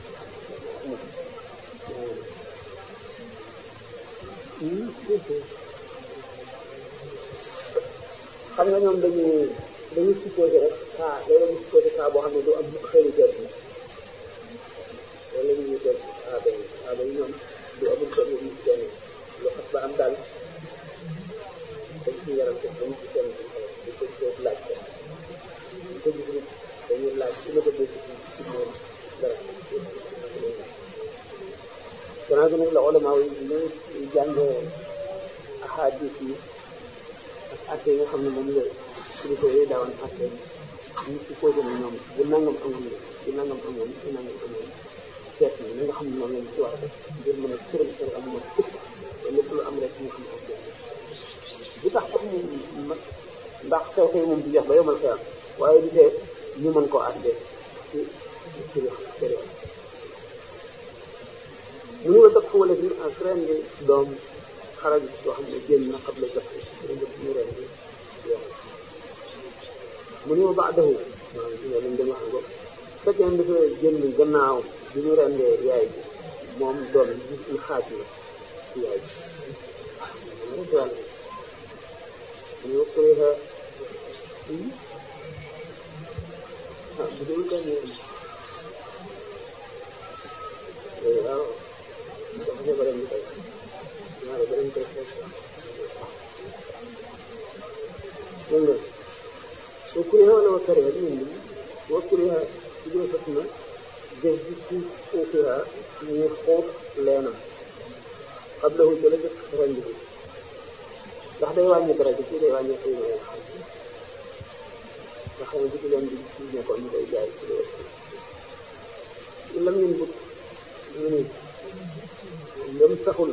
xam nga ñoom dañuy dañuy supposé rek cas loolu la ñuy supposé cas boo xam ne du am xëy jot bi loolu la ñuy wuteel aaba yi aaba yi ñoom du amul ko ñu seen lu xas ba am daal dañ ci yaram ko dañ ci seen di ko ko laaj ko di ko gis dañuy laaj su ma ko dégg ci moom dara gannaaw gi nag la ulama yi ñu jàngee ahadis yi ak atte yi nga xam ne moom la kilifa yooyu daawoon atte ñu supposé ne ñoom bu nangam amoon bu nangam amoon bu nangam amoon seet ni li nga xam ne moom lañ ci war a def ngir mën a tëral seen am ma ëpp te lépp lu am rek ñu xam ak bu tax sax mu mat ndax xew xew moom du jeex ba yomal xeyam waaye du tee ñu mën koo atte ci ci sëriñ mu ñu la dëpp wala bi ak ren bi doom xaraj soo xam ne génn na xam la jot ñu ren bi mu ñu ba dahu waaw ci nga lañ dem wax ko fekkee dafa génn gannaaw bi ñu rendee yaay bi moom doom bi gis ñu xaaj la ci yaay bi rek yàlla ñu kuriha ah bu dul kan waaw dafa ne beneen bi tey ñaare beneen koy fekk dégg nga wa kuriha wala wa kariha di ñun wa kuriha ci gën a fekk na jëf ji ci ukira ñu xóot leenam xam la wu jële jëf ren bi ndax day wàññi dara ji fii day wàññi xëy na xam nga xam ne ci leen bi ci nekkoon ñu koy jaay ci loolu lam ñun but ñu ni lëm taxul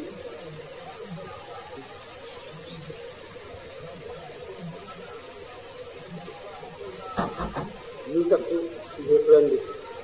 ñu tax ñu rendi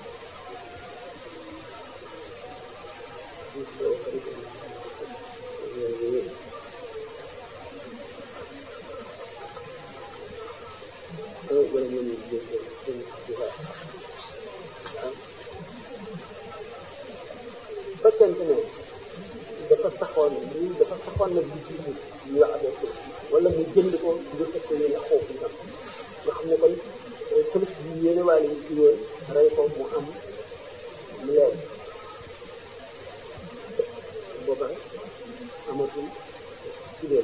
fekkente ne dafa saxoon lii dafa saxoon nag bi ci ñu wax avec wala mu jënd ko ngir fekk yéene xoofu tam nga xam ne kon police bi yéene waale ñu ci woon rey ko mu am mu leer booba amatul ci leen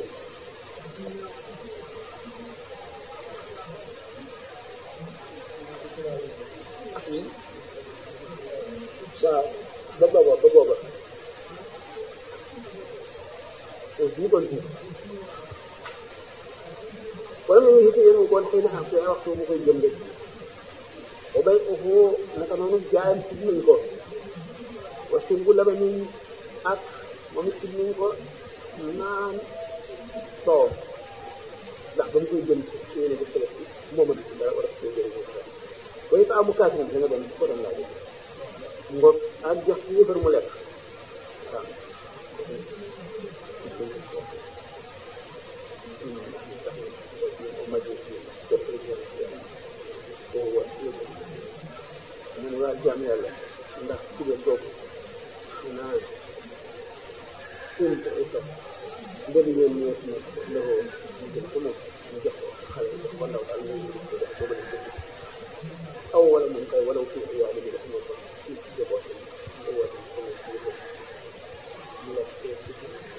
waaw ba booba ba booba ñu kon ci wala mu yooyu it yéen a koon xëy na xam te waxtu mu koy jënde ba bay ufu naka noonu jaayam si nañ ko wa surbu labanin ak moom it si nañ ko naan soow ndax ba mu koy jënd si yéen a def tëlëf moom a di dara war a koy jënd ba it amu kaas moom da nga doon ko doon laaj ngoog ak jox ci yëfar mu lekk waaw mu ne waa jaam yàlla ndax ci biir kooku xanaa seen ko ay topp ndëri yéen ñoo si nekk lëxoo mu jël ko moom mu jox ko xale jox ko ndaw daal ñu ko def boobu lañ ko aw wala moom kay wala fi ay yaay def moo ko ci jaboot ko woote ko moom ci yëpp mu lekk ko ci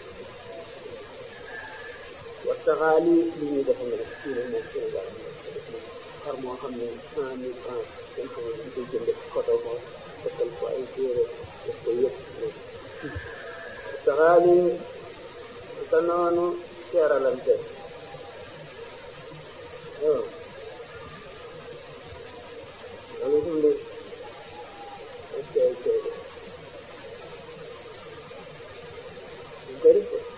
waxtaxaali li ñuy def nga def fii nag moom Sénégal xar moo xam ne cent mille francs kenn xam ne koy jënd photo ko fekkal ko ay téere def ko yëpp waxtaxaali sa noonu seeralante waaw loolu itam de ok ok ñu koy def ko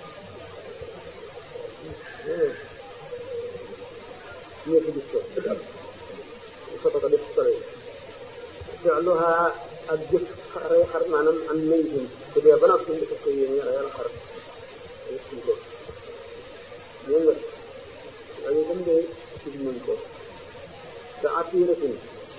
ñëpp gis ko foto ko def solo fi'luha ak jëf rey xar maanaam am maytin bu dee ba noppi nga ko yéen nga reyal xar def ko ñëw nga loolu itam de gis nañ ko te atiratin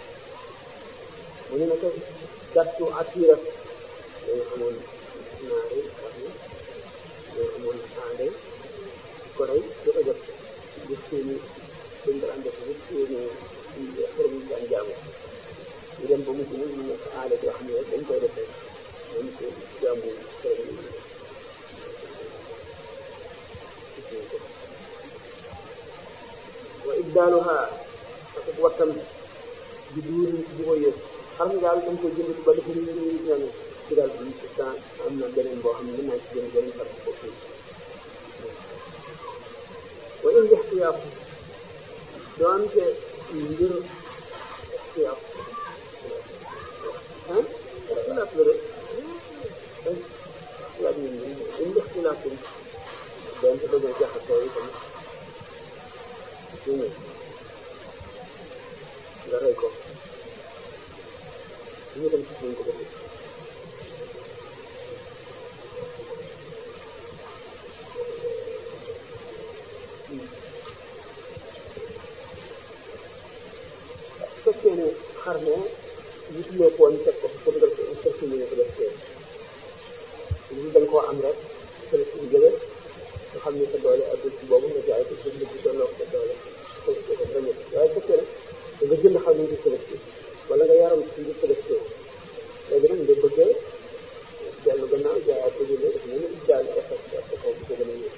mu ne naka gàttu atira dañu amoon ñaari wax ni dañu amoon aande ko rey di ko jot gis seeni dañ ko daan def gis seeni xërëm yi daan jaamu ñu dem ba mujj nag mu nekk aada yoo xam ne dañ koy defee dañ ko jaamu xërëm yi wa ibdaaluha parce que wattam di duuri di ko yëg xam nga daal dañ koy jënd ba dafa ñu ñaan ci daal bi temps am na beneen boo xam ne mën naa ci jënd beneen xar ko fii wa in ixtiyaaf doonte ngir ixtiyaaf ah ixtilaaf la rek ixtilaaf yi in ixtilaaf doonte dañoo jaxasoo yi tamit dégg nga rey ko ñu dem ci suñ ko def fekkee ne xar ne gisuloo ko woon teg ko pour nga pour que ñu ko def tey ñu dañ koo am rek te la suñu jëlee nga xam ne sa doole ak ci boobu nga jaay ko suñu ci tolloo ko sa doole ko ko ko bañ waaye fekkee ne nga jënd xar ñu ngi collecté wala nga yaram ci ngi collecté léegi nag nga bëgg dellu gannaaw jaayaat ko jëlee def nañu daal ko xas ko ko ko gën a ñëw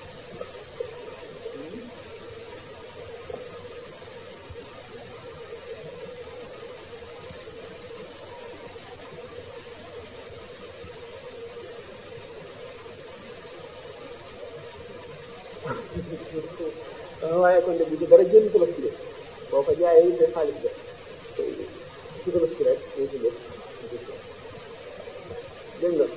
waaye kon de bu ci dara jënd tabaski de boo ko jaayee it xaalis de ci tabaski rek ñu ci def dégg nga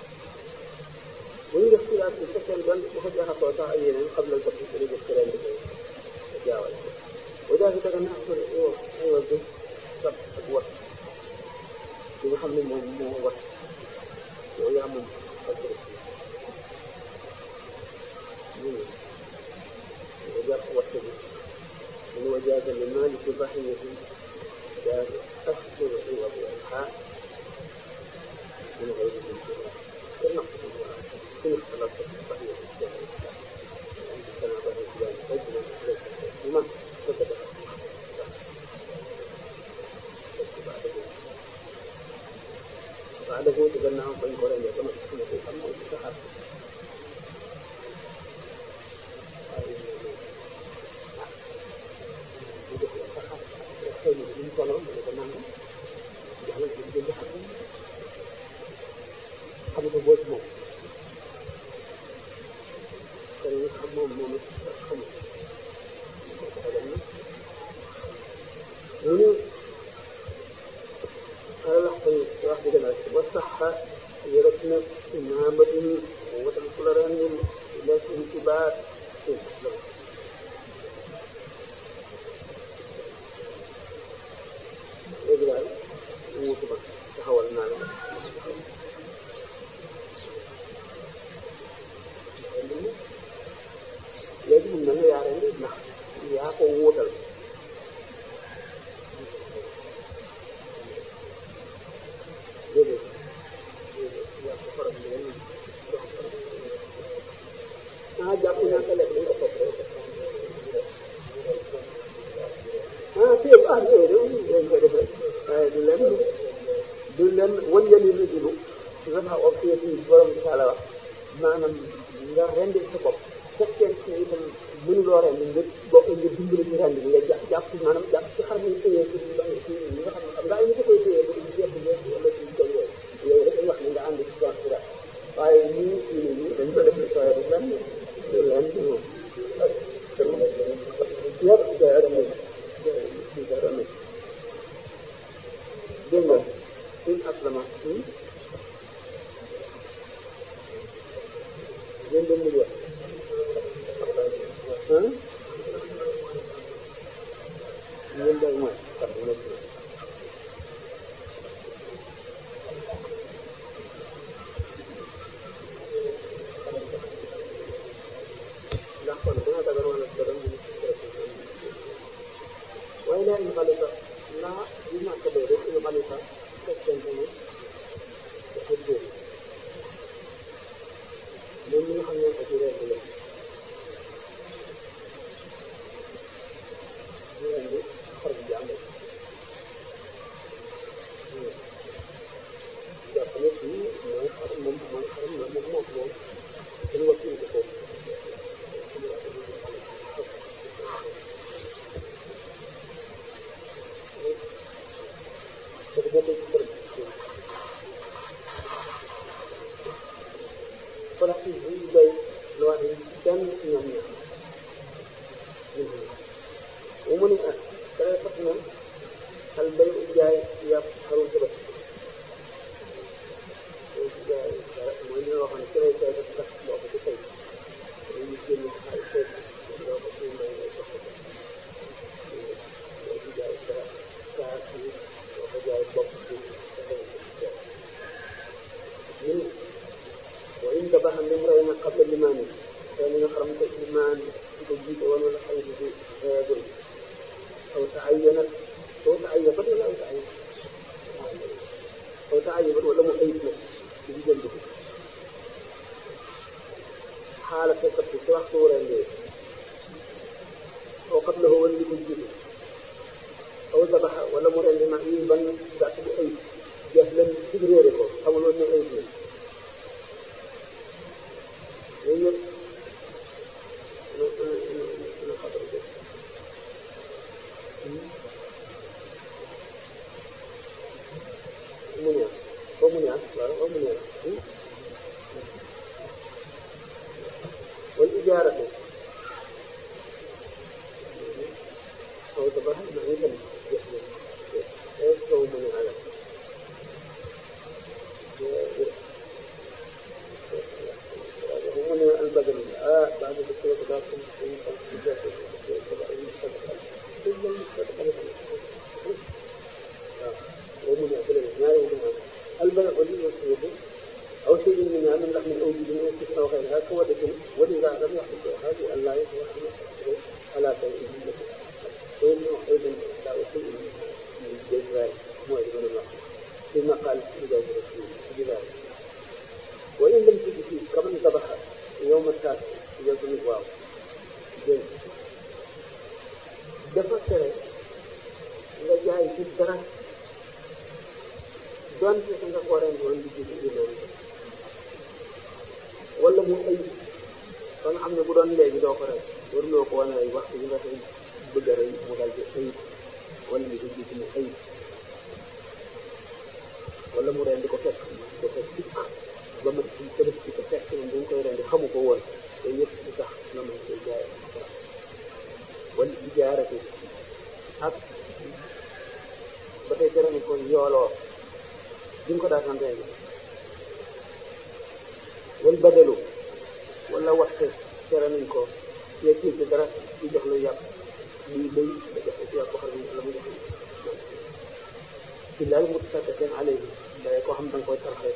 bu ñu def xilaat bi fekkee doon dafa jaxasoo sax ak yeneen xam nañ ko fi dañuy def ci ren bi jaawale boo jaay si daga naa ko yow aywa bi sab ak wat li nga xam ne moom moo wat yow yaa moom ak tabaski وجرح والسبيل من وجاز لمالك ضحية جاز أكثر عوض الحاء من غير الانتظار والنقص في اختلاف الضحية الجاهل عند كما ظهر فلان رجلا ليس مسلما فكتب بعده تبناه فإن قرن يتمسك في الأمر والسحر xëy na ñu ko noonu ko nangam yàlla dañ jënd xam xam ko boo ci moom kon ñu xam moom moom it xamul mu ne ala xëy wax di gën a wa saxa yërëb na imamatin watal ku la rendil lekk ci baat léegi daal wuutu ma taxawal naa la léegi mun na nga yaa rendi ndax yaa ko wuutal déedéet yaa ko faram leen ah jàpp naa ko lekk dañ ko topp rek ah fii ah yooyu dañ koy def rek waaye du leen du leen wan yali rajulu dafa wax fii fii borom bi taala wax maanaam nga rendi sa bopp fekkee ne itam mënuloo rendi nga bokk nga dimbali ci rendi nga jàpp jàpp maanaam jàpp ci xar mi téye ci li nga xam ne xam nga ay ni ko koy téye ba ci jeex wala ci kaw yooyu yooyu rek wax ni nga ànd ci tool bi daal waaye ñii ñii ñii dañ ko def sooy du leen du leen du moom yëpp day rendi day rendi dégg nga suñ aslama ngeen doon mujj wax ah ngeen doon mooy xam nga ndax kon dina dagar wala dara mu waaye laa ñu xale sax naa ñu ñàkk bee rek ñu xale sax fekkente ne dafa góor moom mi nga xam ne ko ci rend la ñu rendi xar bu jàmbur jàpp ne fii mooy xar moom mooy xaram la moom moom moom dañu wax ko foofu dafa bokkul ci xaram wala ci bu doy lu wax ni kenn ci ñoom ñaar bu mu ne ah kare fat na xal bay jaay yàpp xarum sëbët jaay dara mooy li nga waxoon ne kare kay def tax boo ko ci tey dañuy génn xaalis tey doo ko ci may ngay soxla doo ci jaay dara kaa ci doo ko jaay bopp ci ñun وإن ذبح لامرئ قبل الإمام كان يحرم الإمام تجيب ولا حيث يدل أو تعينت أو تعيبت ولا أو تعيبت أو تعيبت ولا مؤيد في جنبه حالة القتل سواء صورة الليل أو قبله هو اللي تجيب أو ذبح ولا مرئ لما يبن ذات بأيد جهلا تجريره أو لو أنه أيد منه yooyu yëpp na xabar ko mu neex foo mu neex waaw foo mu neex wal ijaaratu aw tabax na itam jeex na jeex foo mu ne alal ومن البدن آه بعد ذكر تداخل ومن يأكل النار ومن البدن ولي والسيد أو شيء من من لحم الأوجد من استثناء غيرها كودة ولذا لم يحدث هذه أن لا يصلح على شيء وإنه أيضا لا شيء من الجزاء موعد من الله بما قال إذا رسول بذلك وإن لم تجد فيه كمن ذبح يوم التاسع يوم الواو dafa tere nga jaay ci dara donte sa nga ko ren woon di gis ci loolu wala mu ay ba nga xam ne bu doon léegi doo ko rey waruloo ko wane ay waxtu yi nga koy bëgg a rey mu dal di ay wala li ko gis mu ay wala mu ren di ko fekk ko fekk sikk ba ma ci tëbës ci ko fekk moom dañ koy rendi xamu ko woon te yëpp di tax nga mën koy jaay wala ijaara wal badalu wala waxte tere nañ ko yegg ci dara di jox la yàpp lii béy da joxe ci yàpp xar mi wala mu joxe ci laal mu saddaqin alayhi day koo xam da nga koy tarxee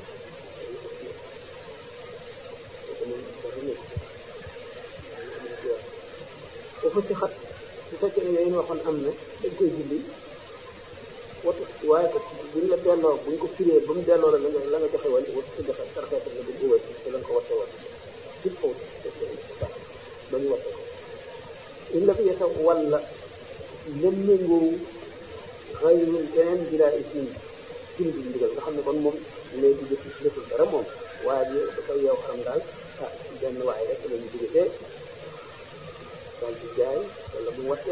bu fa ci xat bu fekkee ne yooyu waxoon am na dañ koy julli watu waaye ko buñ la delloo buñ ko firee ba mu delloo la la nga la nga joxe woon watu si joxe tarxee ko nga buñ uwee te la nga ko watte woon ci faw ba ñu watte ko in la fi yeta walla lem méngoowu xayrul keneen bilaa ismin cin bi ndigal nga xam ne kon moom léegi def deful dara moom waaye bi dafay yow xam daal ah benn waaye rek la ñu jóge fee daal di jaay wala mu watte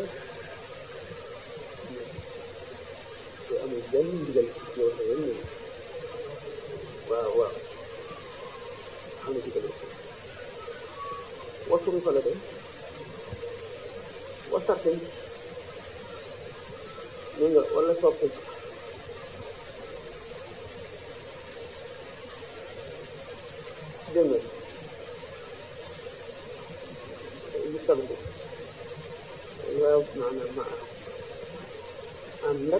te amul benn ndigal yow sa yoon ñëw waaw waaw xam ne digal wasuru fa la de wasarten dégg nga wala soppi dégg nga li sabbi waaw maanaam ma am nag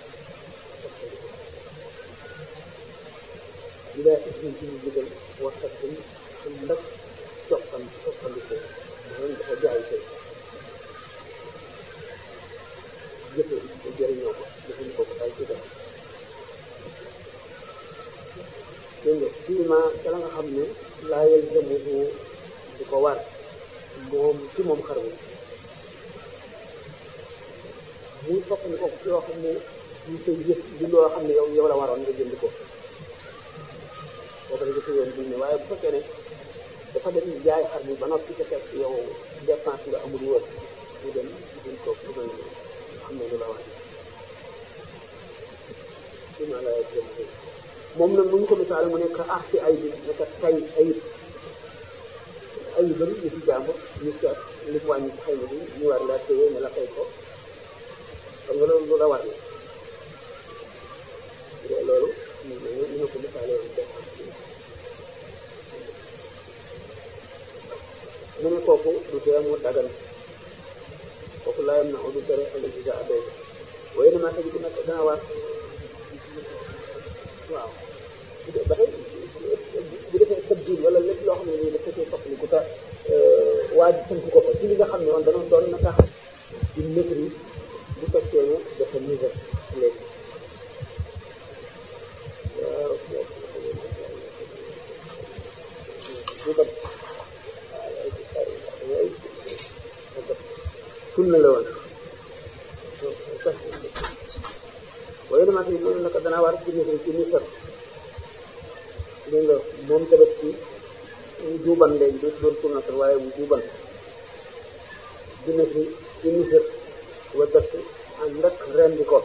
bi daa ismin ci ñu digal wasarten am nag coppan coppandiko maanaam dafa jaay tey jëfe jëriñoo ko jëfandikoo ko ay ci def dégg nga fii ma ca la nga xam ne laa yalzamuhu di ko war moom ci moom xar bi muy soppandi ko ci loo xam ne ñu koy jëf di loo xam ne yow yow la waroon nga jënd ko boobu la jëfe yoon ne waaye bu fekkee ne dafa dem jaay xar bi ba noppi ca fekk yow dépense nga amul woon mu dem jënd ko mu doon xam ne lu la wax fii ma la yalzamuhu moom nag mu ñu ko misaale mu nekk ah ci ay bi nekk tay ayib ayib bari ñu ci jàmbur ñu seet li mu wàññi ci xëy na bi ñu war laa téye ne la fay ko xam nga loolu lu la war la loolu ñu ñu ñu ko misaale woon def mu ne kooku du tee mu dagan kooku laayam na du tere ëllëg si sa adoy waaye na maa tëj bu nekk dana war waaw ba tey bu defee tabdil wala lépp loo xam ne nii dafa koy soppali ku ta waa ji tënk ko ko ci li nga xam ne woon dana doon na tax di maîtrise bu fekkee ne dafa niveau léegi waaw bu ko sunna la woon waaye damaa tey loolu naka danaa war ci nisar ci nisar dégg nga moom tamit ci juuban léegi dootu doon sunnatal waaye mu juuban dina ci ci nisar wa dëkk ànd ak rendi ko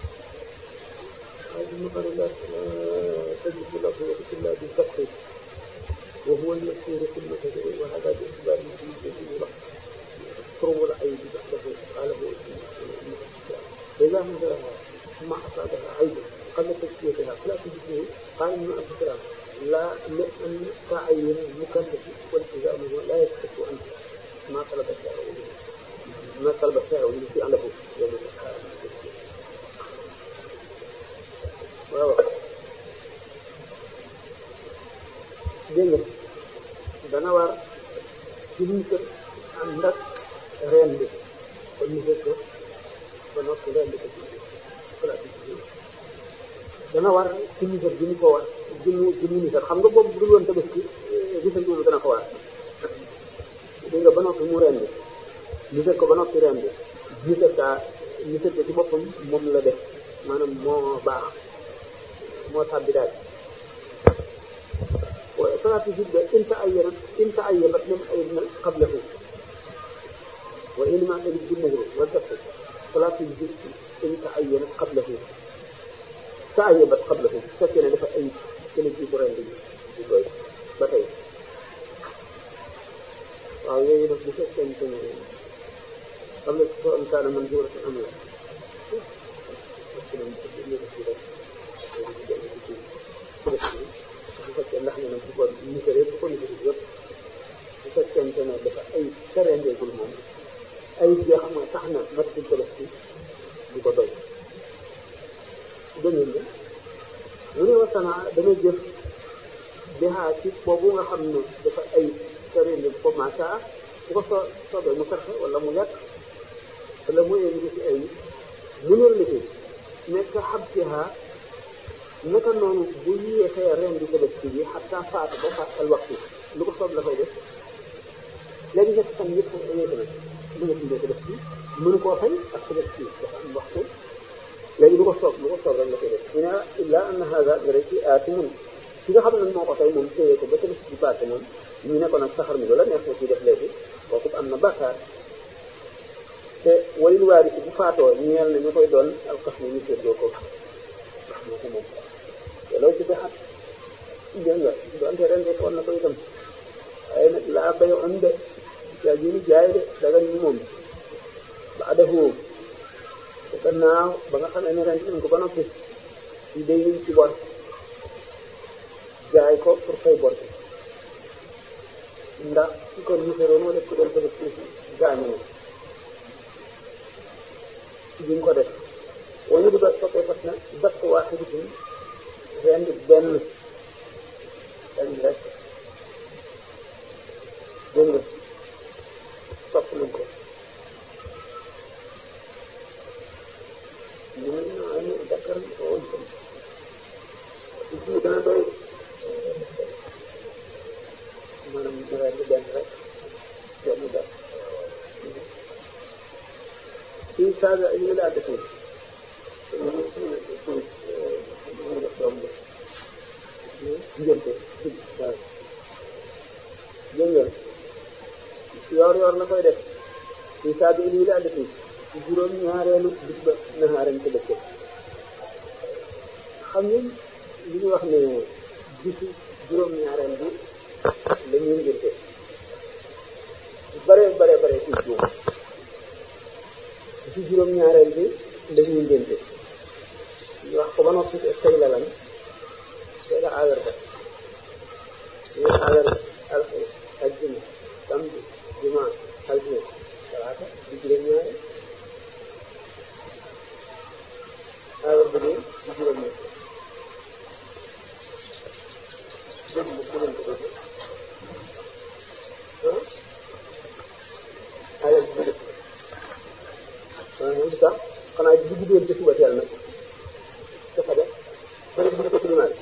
waaye dina bari la tajibu la ko wati illa bi dëkk wa huwa al-mashhur fi al-masajid wa hada bi itibar al-masjid wax تروم ولا أي بدعة قاله فإذا نزلها ثم أصابها عيب قبل تسكيتها فلا تجده قال ابن أبي سلام لا لأن تعين المكلف والتزامه لا يثبت عنه ما طلب الشارع ما طلب الشارع الذي له يوم dégg nga dana war ci liñ ko ànd ak reen bi kon ñu fekk ko ba noppi reen bi ko ci place bi dana war ci misar bi ñu ko war jëmmu jëmmu misar xam nga boobu bu dul woon tabaski gisal loolu dana ko war dégg nga ba noppi mu reen bi misar ko ba noppi reen bi misar kaa misar ko ci boppam moom la def maanaam moo baax moo tàbbi daal salaatu jidda in ta'ayyanat in ta'ayyabat min ayna qablahu wa in ma tajid bi nahri wa daf'i salaatu jidda in ta'ayyanat qablahu ta'ayyabat qablahu fekkee ne dafa ay kene ci bu ren bi di koy ba tey waaw yooyu nag bu fekkente ne xam ne soo am kaana man jiwara am la bu fekkee ndax ne nag ko miséré bu ko miséré yëpp bu fekkente ne dafa ay terendeegul moom ay joo xam ne tax na matatul tabaski du ko doy dégg nga mu ne wasana dana jëf bihaa ci boobu nga xam ne dafa ay terendi ko masa bu ko soo soobee mu sarxe wala mu lekk wala mu indi ci ay mu ne la nekk xab siha naka noonu bu yéexee ren di tabaski bi xataa faatu ba faat al waxtu lu ko soob la koy def léegi ñett fan yëpp xam dañuy tamit lu nga dundee tabaski mënu koo fay ak tabaski dafa am waxtu léegi lu ko soob lu ko soob rek la koy def ñu ne illa anna hada dara ci aatimun ki nga xam ne moo ko tey moom téye ko ba tabaski bi passé moom ñu ne ko nag saxar mi la neex na ci def léegi kooku am na bàkkaar te walil waari si bu faatoo ñeel na ñu koy doon alxas ni ñu séddoo ko wax moo ko moom te loolu ci bexat dégg nga doonte ren de woon na ko itam waaye nag laa bay on de yaa jini jaay de daga ñu moom ba adafu te gannaaw ba nga xamee ne ren nañ ko ba noppi ci day ñu ci bor jaay ko pour fay bor ndax ci kon miséroon wala ku doon bëgg ci gaañu na duñ ko def wañu di ba soppee fas na dakk waaxidatin rend benn benn rek dégg nga sopp nañ ko ñu ne naa ne dakkar ko woon tam ci dana doy maanaam ñu rend benn rek benn dakk fii saaga ay ñu laa defee diggante waaw dégg nga yoor yoor la koy def fii saaga ay ñu laa defee ci juróom ñaareelu bis ba naxaaram ko dëkk xam nga li ñu wax ne bisu juróom ñaareel bi la ñuy ngirte bare bare bare ci juum ci juróom-ñaareel bi dañuy ngénte ñu wax ko ba noppi tey la lan tey la àllarba ñu àllarba alxames ajjuma samedi dimanche altine talaata di juróom-ñaareel àllarba bi di juróom-ñaareel dégg nga dégg ko dégg ah àllarba bi lu tax xanaa bu guddoon ci suba teel nag dafa def ba ne bu ko climat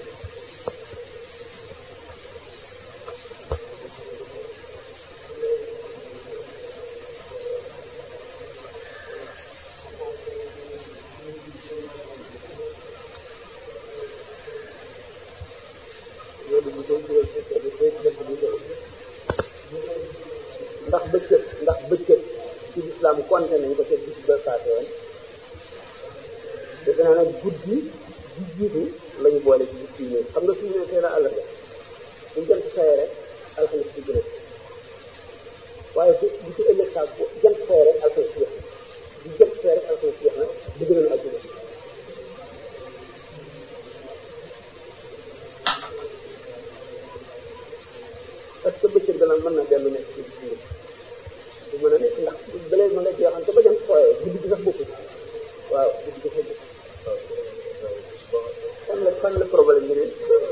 ndax bëccëg ndax bëccëg ci lislaam konte nañ ko ca bis ba paase woon defe naa nag guddi gi jiitu la ñu boole ci bis yi ñëw xam nga suñu ne teel a àllarba bu jant xëyee rek alxames ci gën a waaye bu bu ci ëllëg saa bu jant xëyee rek alxames jeex na bu jant xëyee rek alxames jeex na bu gën a àjjuma parce que bëccëg dana mën na dellu nekk ci bis yi du mën a nekk ndax bële ma nga jeexante ba jant xooyee guddi gi sax bokkul waaw guddi gi sax bokkul fan la fan la problème bi ne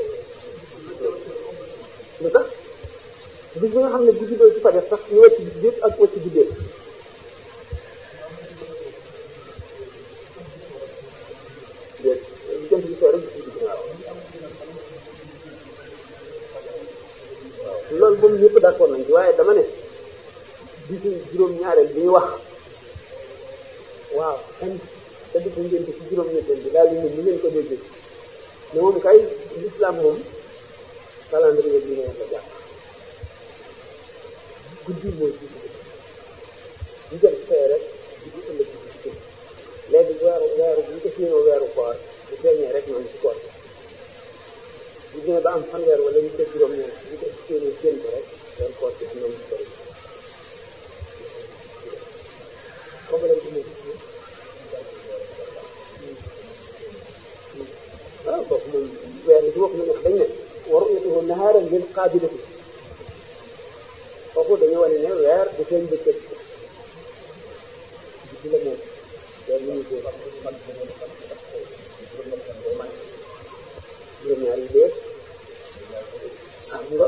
lu tax bis bi nga xam ne guddi doo ci fa def sax ñu wàcc bis yëpp ak wàcc guddee déet jant bi soo rek gis guddi waaw loolu moom ñëpp d'accord nañ ci waaye dama ne bisu juróom-ñaareel bi ñu wax waaw kan te di ko ngénte ci juróom-ñetteel bi daal di ñun ñu leen ko déggee ne moom kay l'islam moom calendrier bi ne la jàpp guddi mooy ci ñu jël fee rek di ko ëllëg ci ci léegi weeru weeru bu ñu ko séenoo weeru koor bu feeñee rek ñoom ci koor bu ñëwee ba am fanweer wala ñu ko juróom-ñeent ñu ko séenoo séen ko rek weeru koor ci am na mu bëri problème bi waaw kooku moom weer bi ci bopp ñu wax dañ ne waru na ko nahaara lil xaabilati foofu dañu wane ne weer du seen bëccëg guddi la moom weer mu ñu ko juróom-ñaar yi dee am nga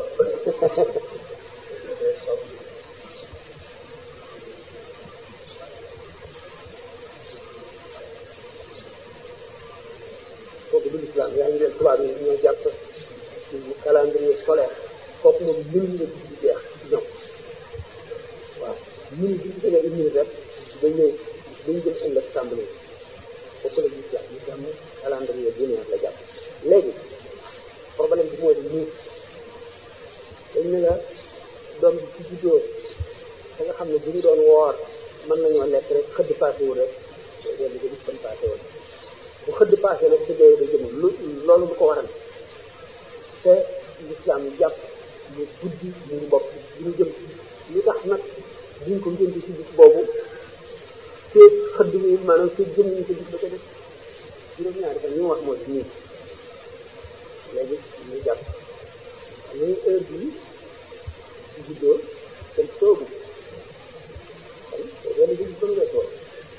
kooku du islam yaa ngi leen tubaab yi ñoo jàpp calendrier solaire kooku moom mën na di jeex ci ñoom waaw mën bi ñu jëlee une minute rek dañ ñëw dañ jëm ëllëg tàmbali kooku la ñu jàpp ñu jàmm calendrier lunaire la jàpp léegi problème bi moo di nii dañ ne la doom bi ci juddoo da nga xam ne bu ñu doon woor mën nañoo lekk rek xëdd paase wu rek dellu ko gis fan paase woon bu xëdd paase nag ci dee da jëm lu loolu lu ko waral te l'islam jàpp mu guddi mu ngi bokk bu ñu jëm lu tax nag duñ ko ngénte ci bis boobu feeg xëdd wi maanaam feeg jëm ñu ko gis ba ko def juróom-ñaari fan ñu wax mooy nii léegi ñu jàpp xam nga heure bii ci juddoo kenn toogu kon benn bi ba nga toog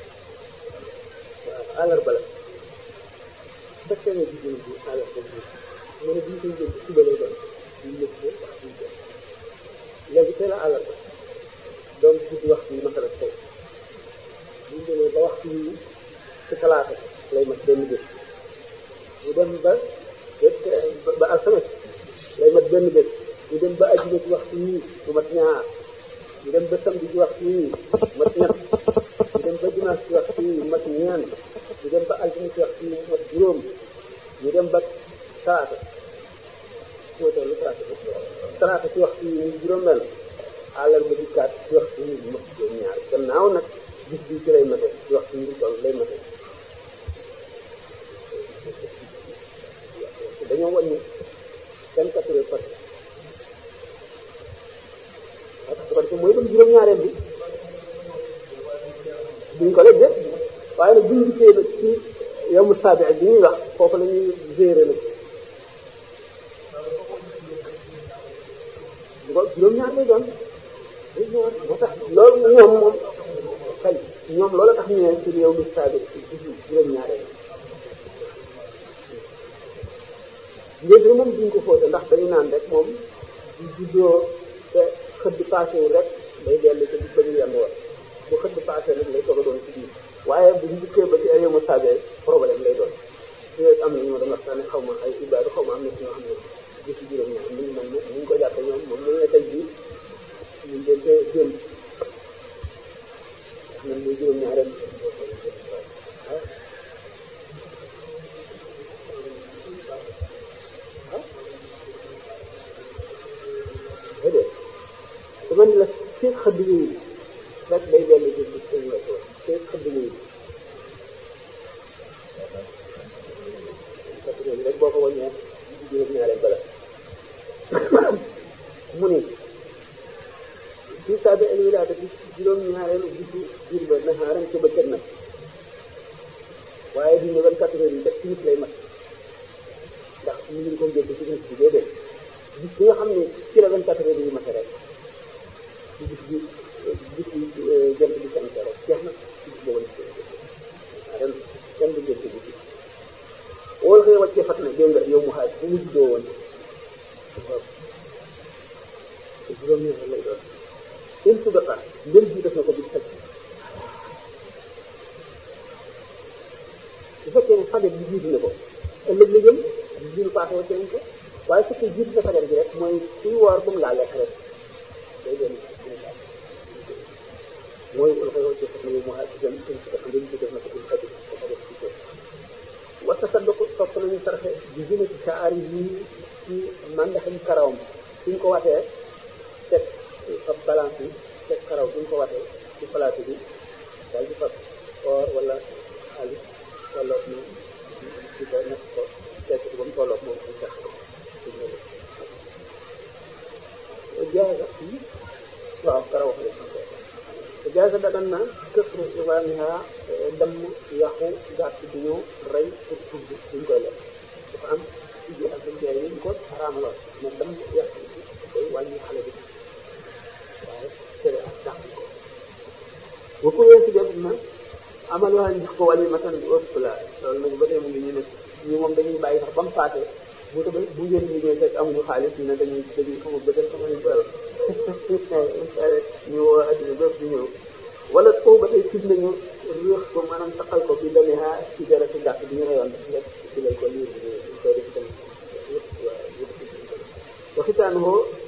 waaw àllarba la fekkee ne jigéen bi àllarba bi mu ne bi ñu koy jël suba lay doon ñu nekk ko wax ñu jël léegi tey la àllarba doom guddi waxtu yi masala tey bu ñu demee ba waxtu yi ci talaata lay mat benn bés ñu dem ba ba alxames lay mat benn bés ñu dem ba ajuma ci waxtu yii mu mat ñaar ñu dem ba samedi ci waxtu yii mat ñett ñu dem ba dimanche ci waxtu yii mat ñeent ñu dem ba altine ci waxtu yii mat juróom ñu dem ba talaata moo tax lu talaata talaata ci waxtu yii muy juróom benn àllarba di kaat ci waxtu yii mat juróom ñaar gannaaw nag bis bi ci lay mate ci waxtu yii toll lay mate dañoo wàññi vingt quatre heures parce que parce que mooy dem juróom-ñaareel bi duñ ko la def waaye nag buñ gisee nag ci yow mu saabi bi ñuy wax foofu la ñuy gérer nag du ko juróom-ñaar lay doon juróom-ñaar moo tax loolu ñoom moom kay ñoom loolu tax ñu ne ci yow mu saabi juróom-ñaareel léegi moom duñ ko fóote ndax dañu naan rek moom du juddoo te xëdd passé wu rek day dellu te ba ñu yenn woon bu xëdd passé rek lay soog a doon ci biir waaye bu ñu dikkee ba ci ay yoma sabee problème lay doon su am na ñoo doon waxtaane xaw ma ay ibaadu xaw ma am na ci ñoo xam ne gis juróom ñaar mu ngi mel ne ñu ngi ko jàppe ñoom moom lañu ne tey bii ñu leen te démb wax nañ muy juróom ñaareel déedéet dama ne la feeg xëdd yooyu rek day dellu ci ci seen wetu feeg xëdd yooyu xëdd yooyu rek boo ko wàññee juróom ñaareel bala mu ne ci saabi al wilaada bi juróom ñaareelu bisu biir ba naxaaram ca bëccëg nag waaye duñ ne vingt quatre heures yi rek ci nit lay mat ndax ñu ngi ko jël ci nit bi déedéet bis bi nga xam ne ci la vingt quatre heures yi mate rek ci bis bi bis bi jant bi sant rek jeex na ci bis boobu la ren kenn du jël ci bis wóol xëy wàccee fat na dégg nga yow mu xaaj bu mu juddoo woon te juróom ñaar lay doon in sudaqa ndem ji def na ko bis fekk bu fekkee ne fajar bi jiitu na ko ëllëg la jëm jiitu paase wàcce nañ ko waaye su fekkee jiitu na fajar bi rek mooy suy woor bu mu laa lekk rek day doon mooy lu koy wàcce sax na yow mu xaaj jëm in sudaqa ndem ji def na ko bis fekk ko fajar bi jiitu wa tasadduqu topp nañu sarxe bi zinati shaari yi ci màndaxam karawam suñ ko watee teg fab balance bi teg karaw suñ ko watee ci palaatu bi daal di fab or wala xaalis wala moom ci ko nekk ko teg ko ba mu tolloog moom ay sax jaaga waaw karaw xale jaaga dagan na këfru ivaamiha damm yàqu gàtt bi ñu rey pour tudd duñ koy lekk dafa am ci ji ak jaay yi ñu ko xaraamaloon mais damm yàqu ko weesu def na amal waa jox ko wàllu matan ëpp la loolu nag ba tey mu ngi ñu ne ñu moom dañuy bàyyi sax ba mu paase bu ko bu ngeen ñu ñëwee fekk amuñu xaalis ñu ne dañuy dañuy xamu bëtal xamu ñu bëral ñu woo adduna bépp di ñëw wala foofu ba tey fit nañu réex ko maanaam taqal ko bi demee ha ci dara ci gàtt bi ñu reyoon rek ci lay ko lii koy def tamit waxitaanu ko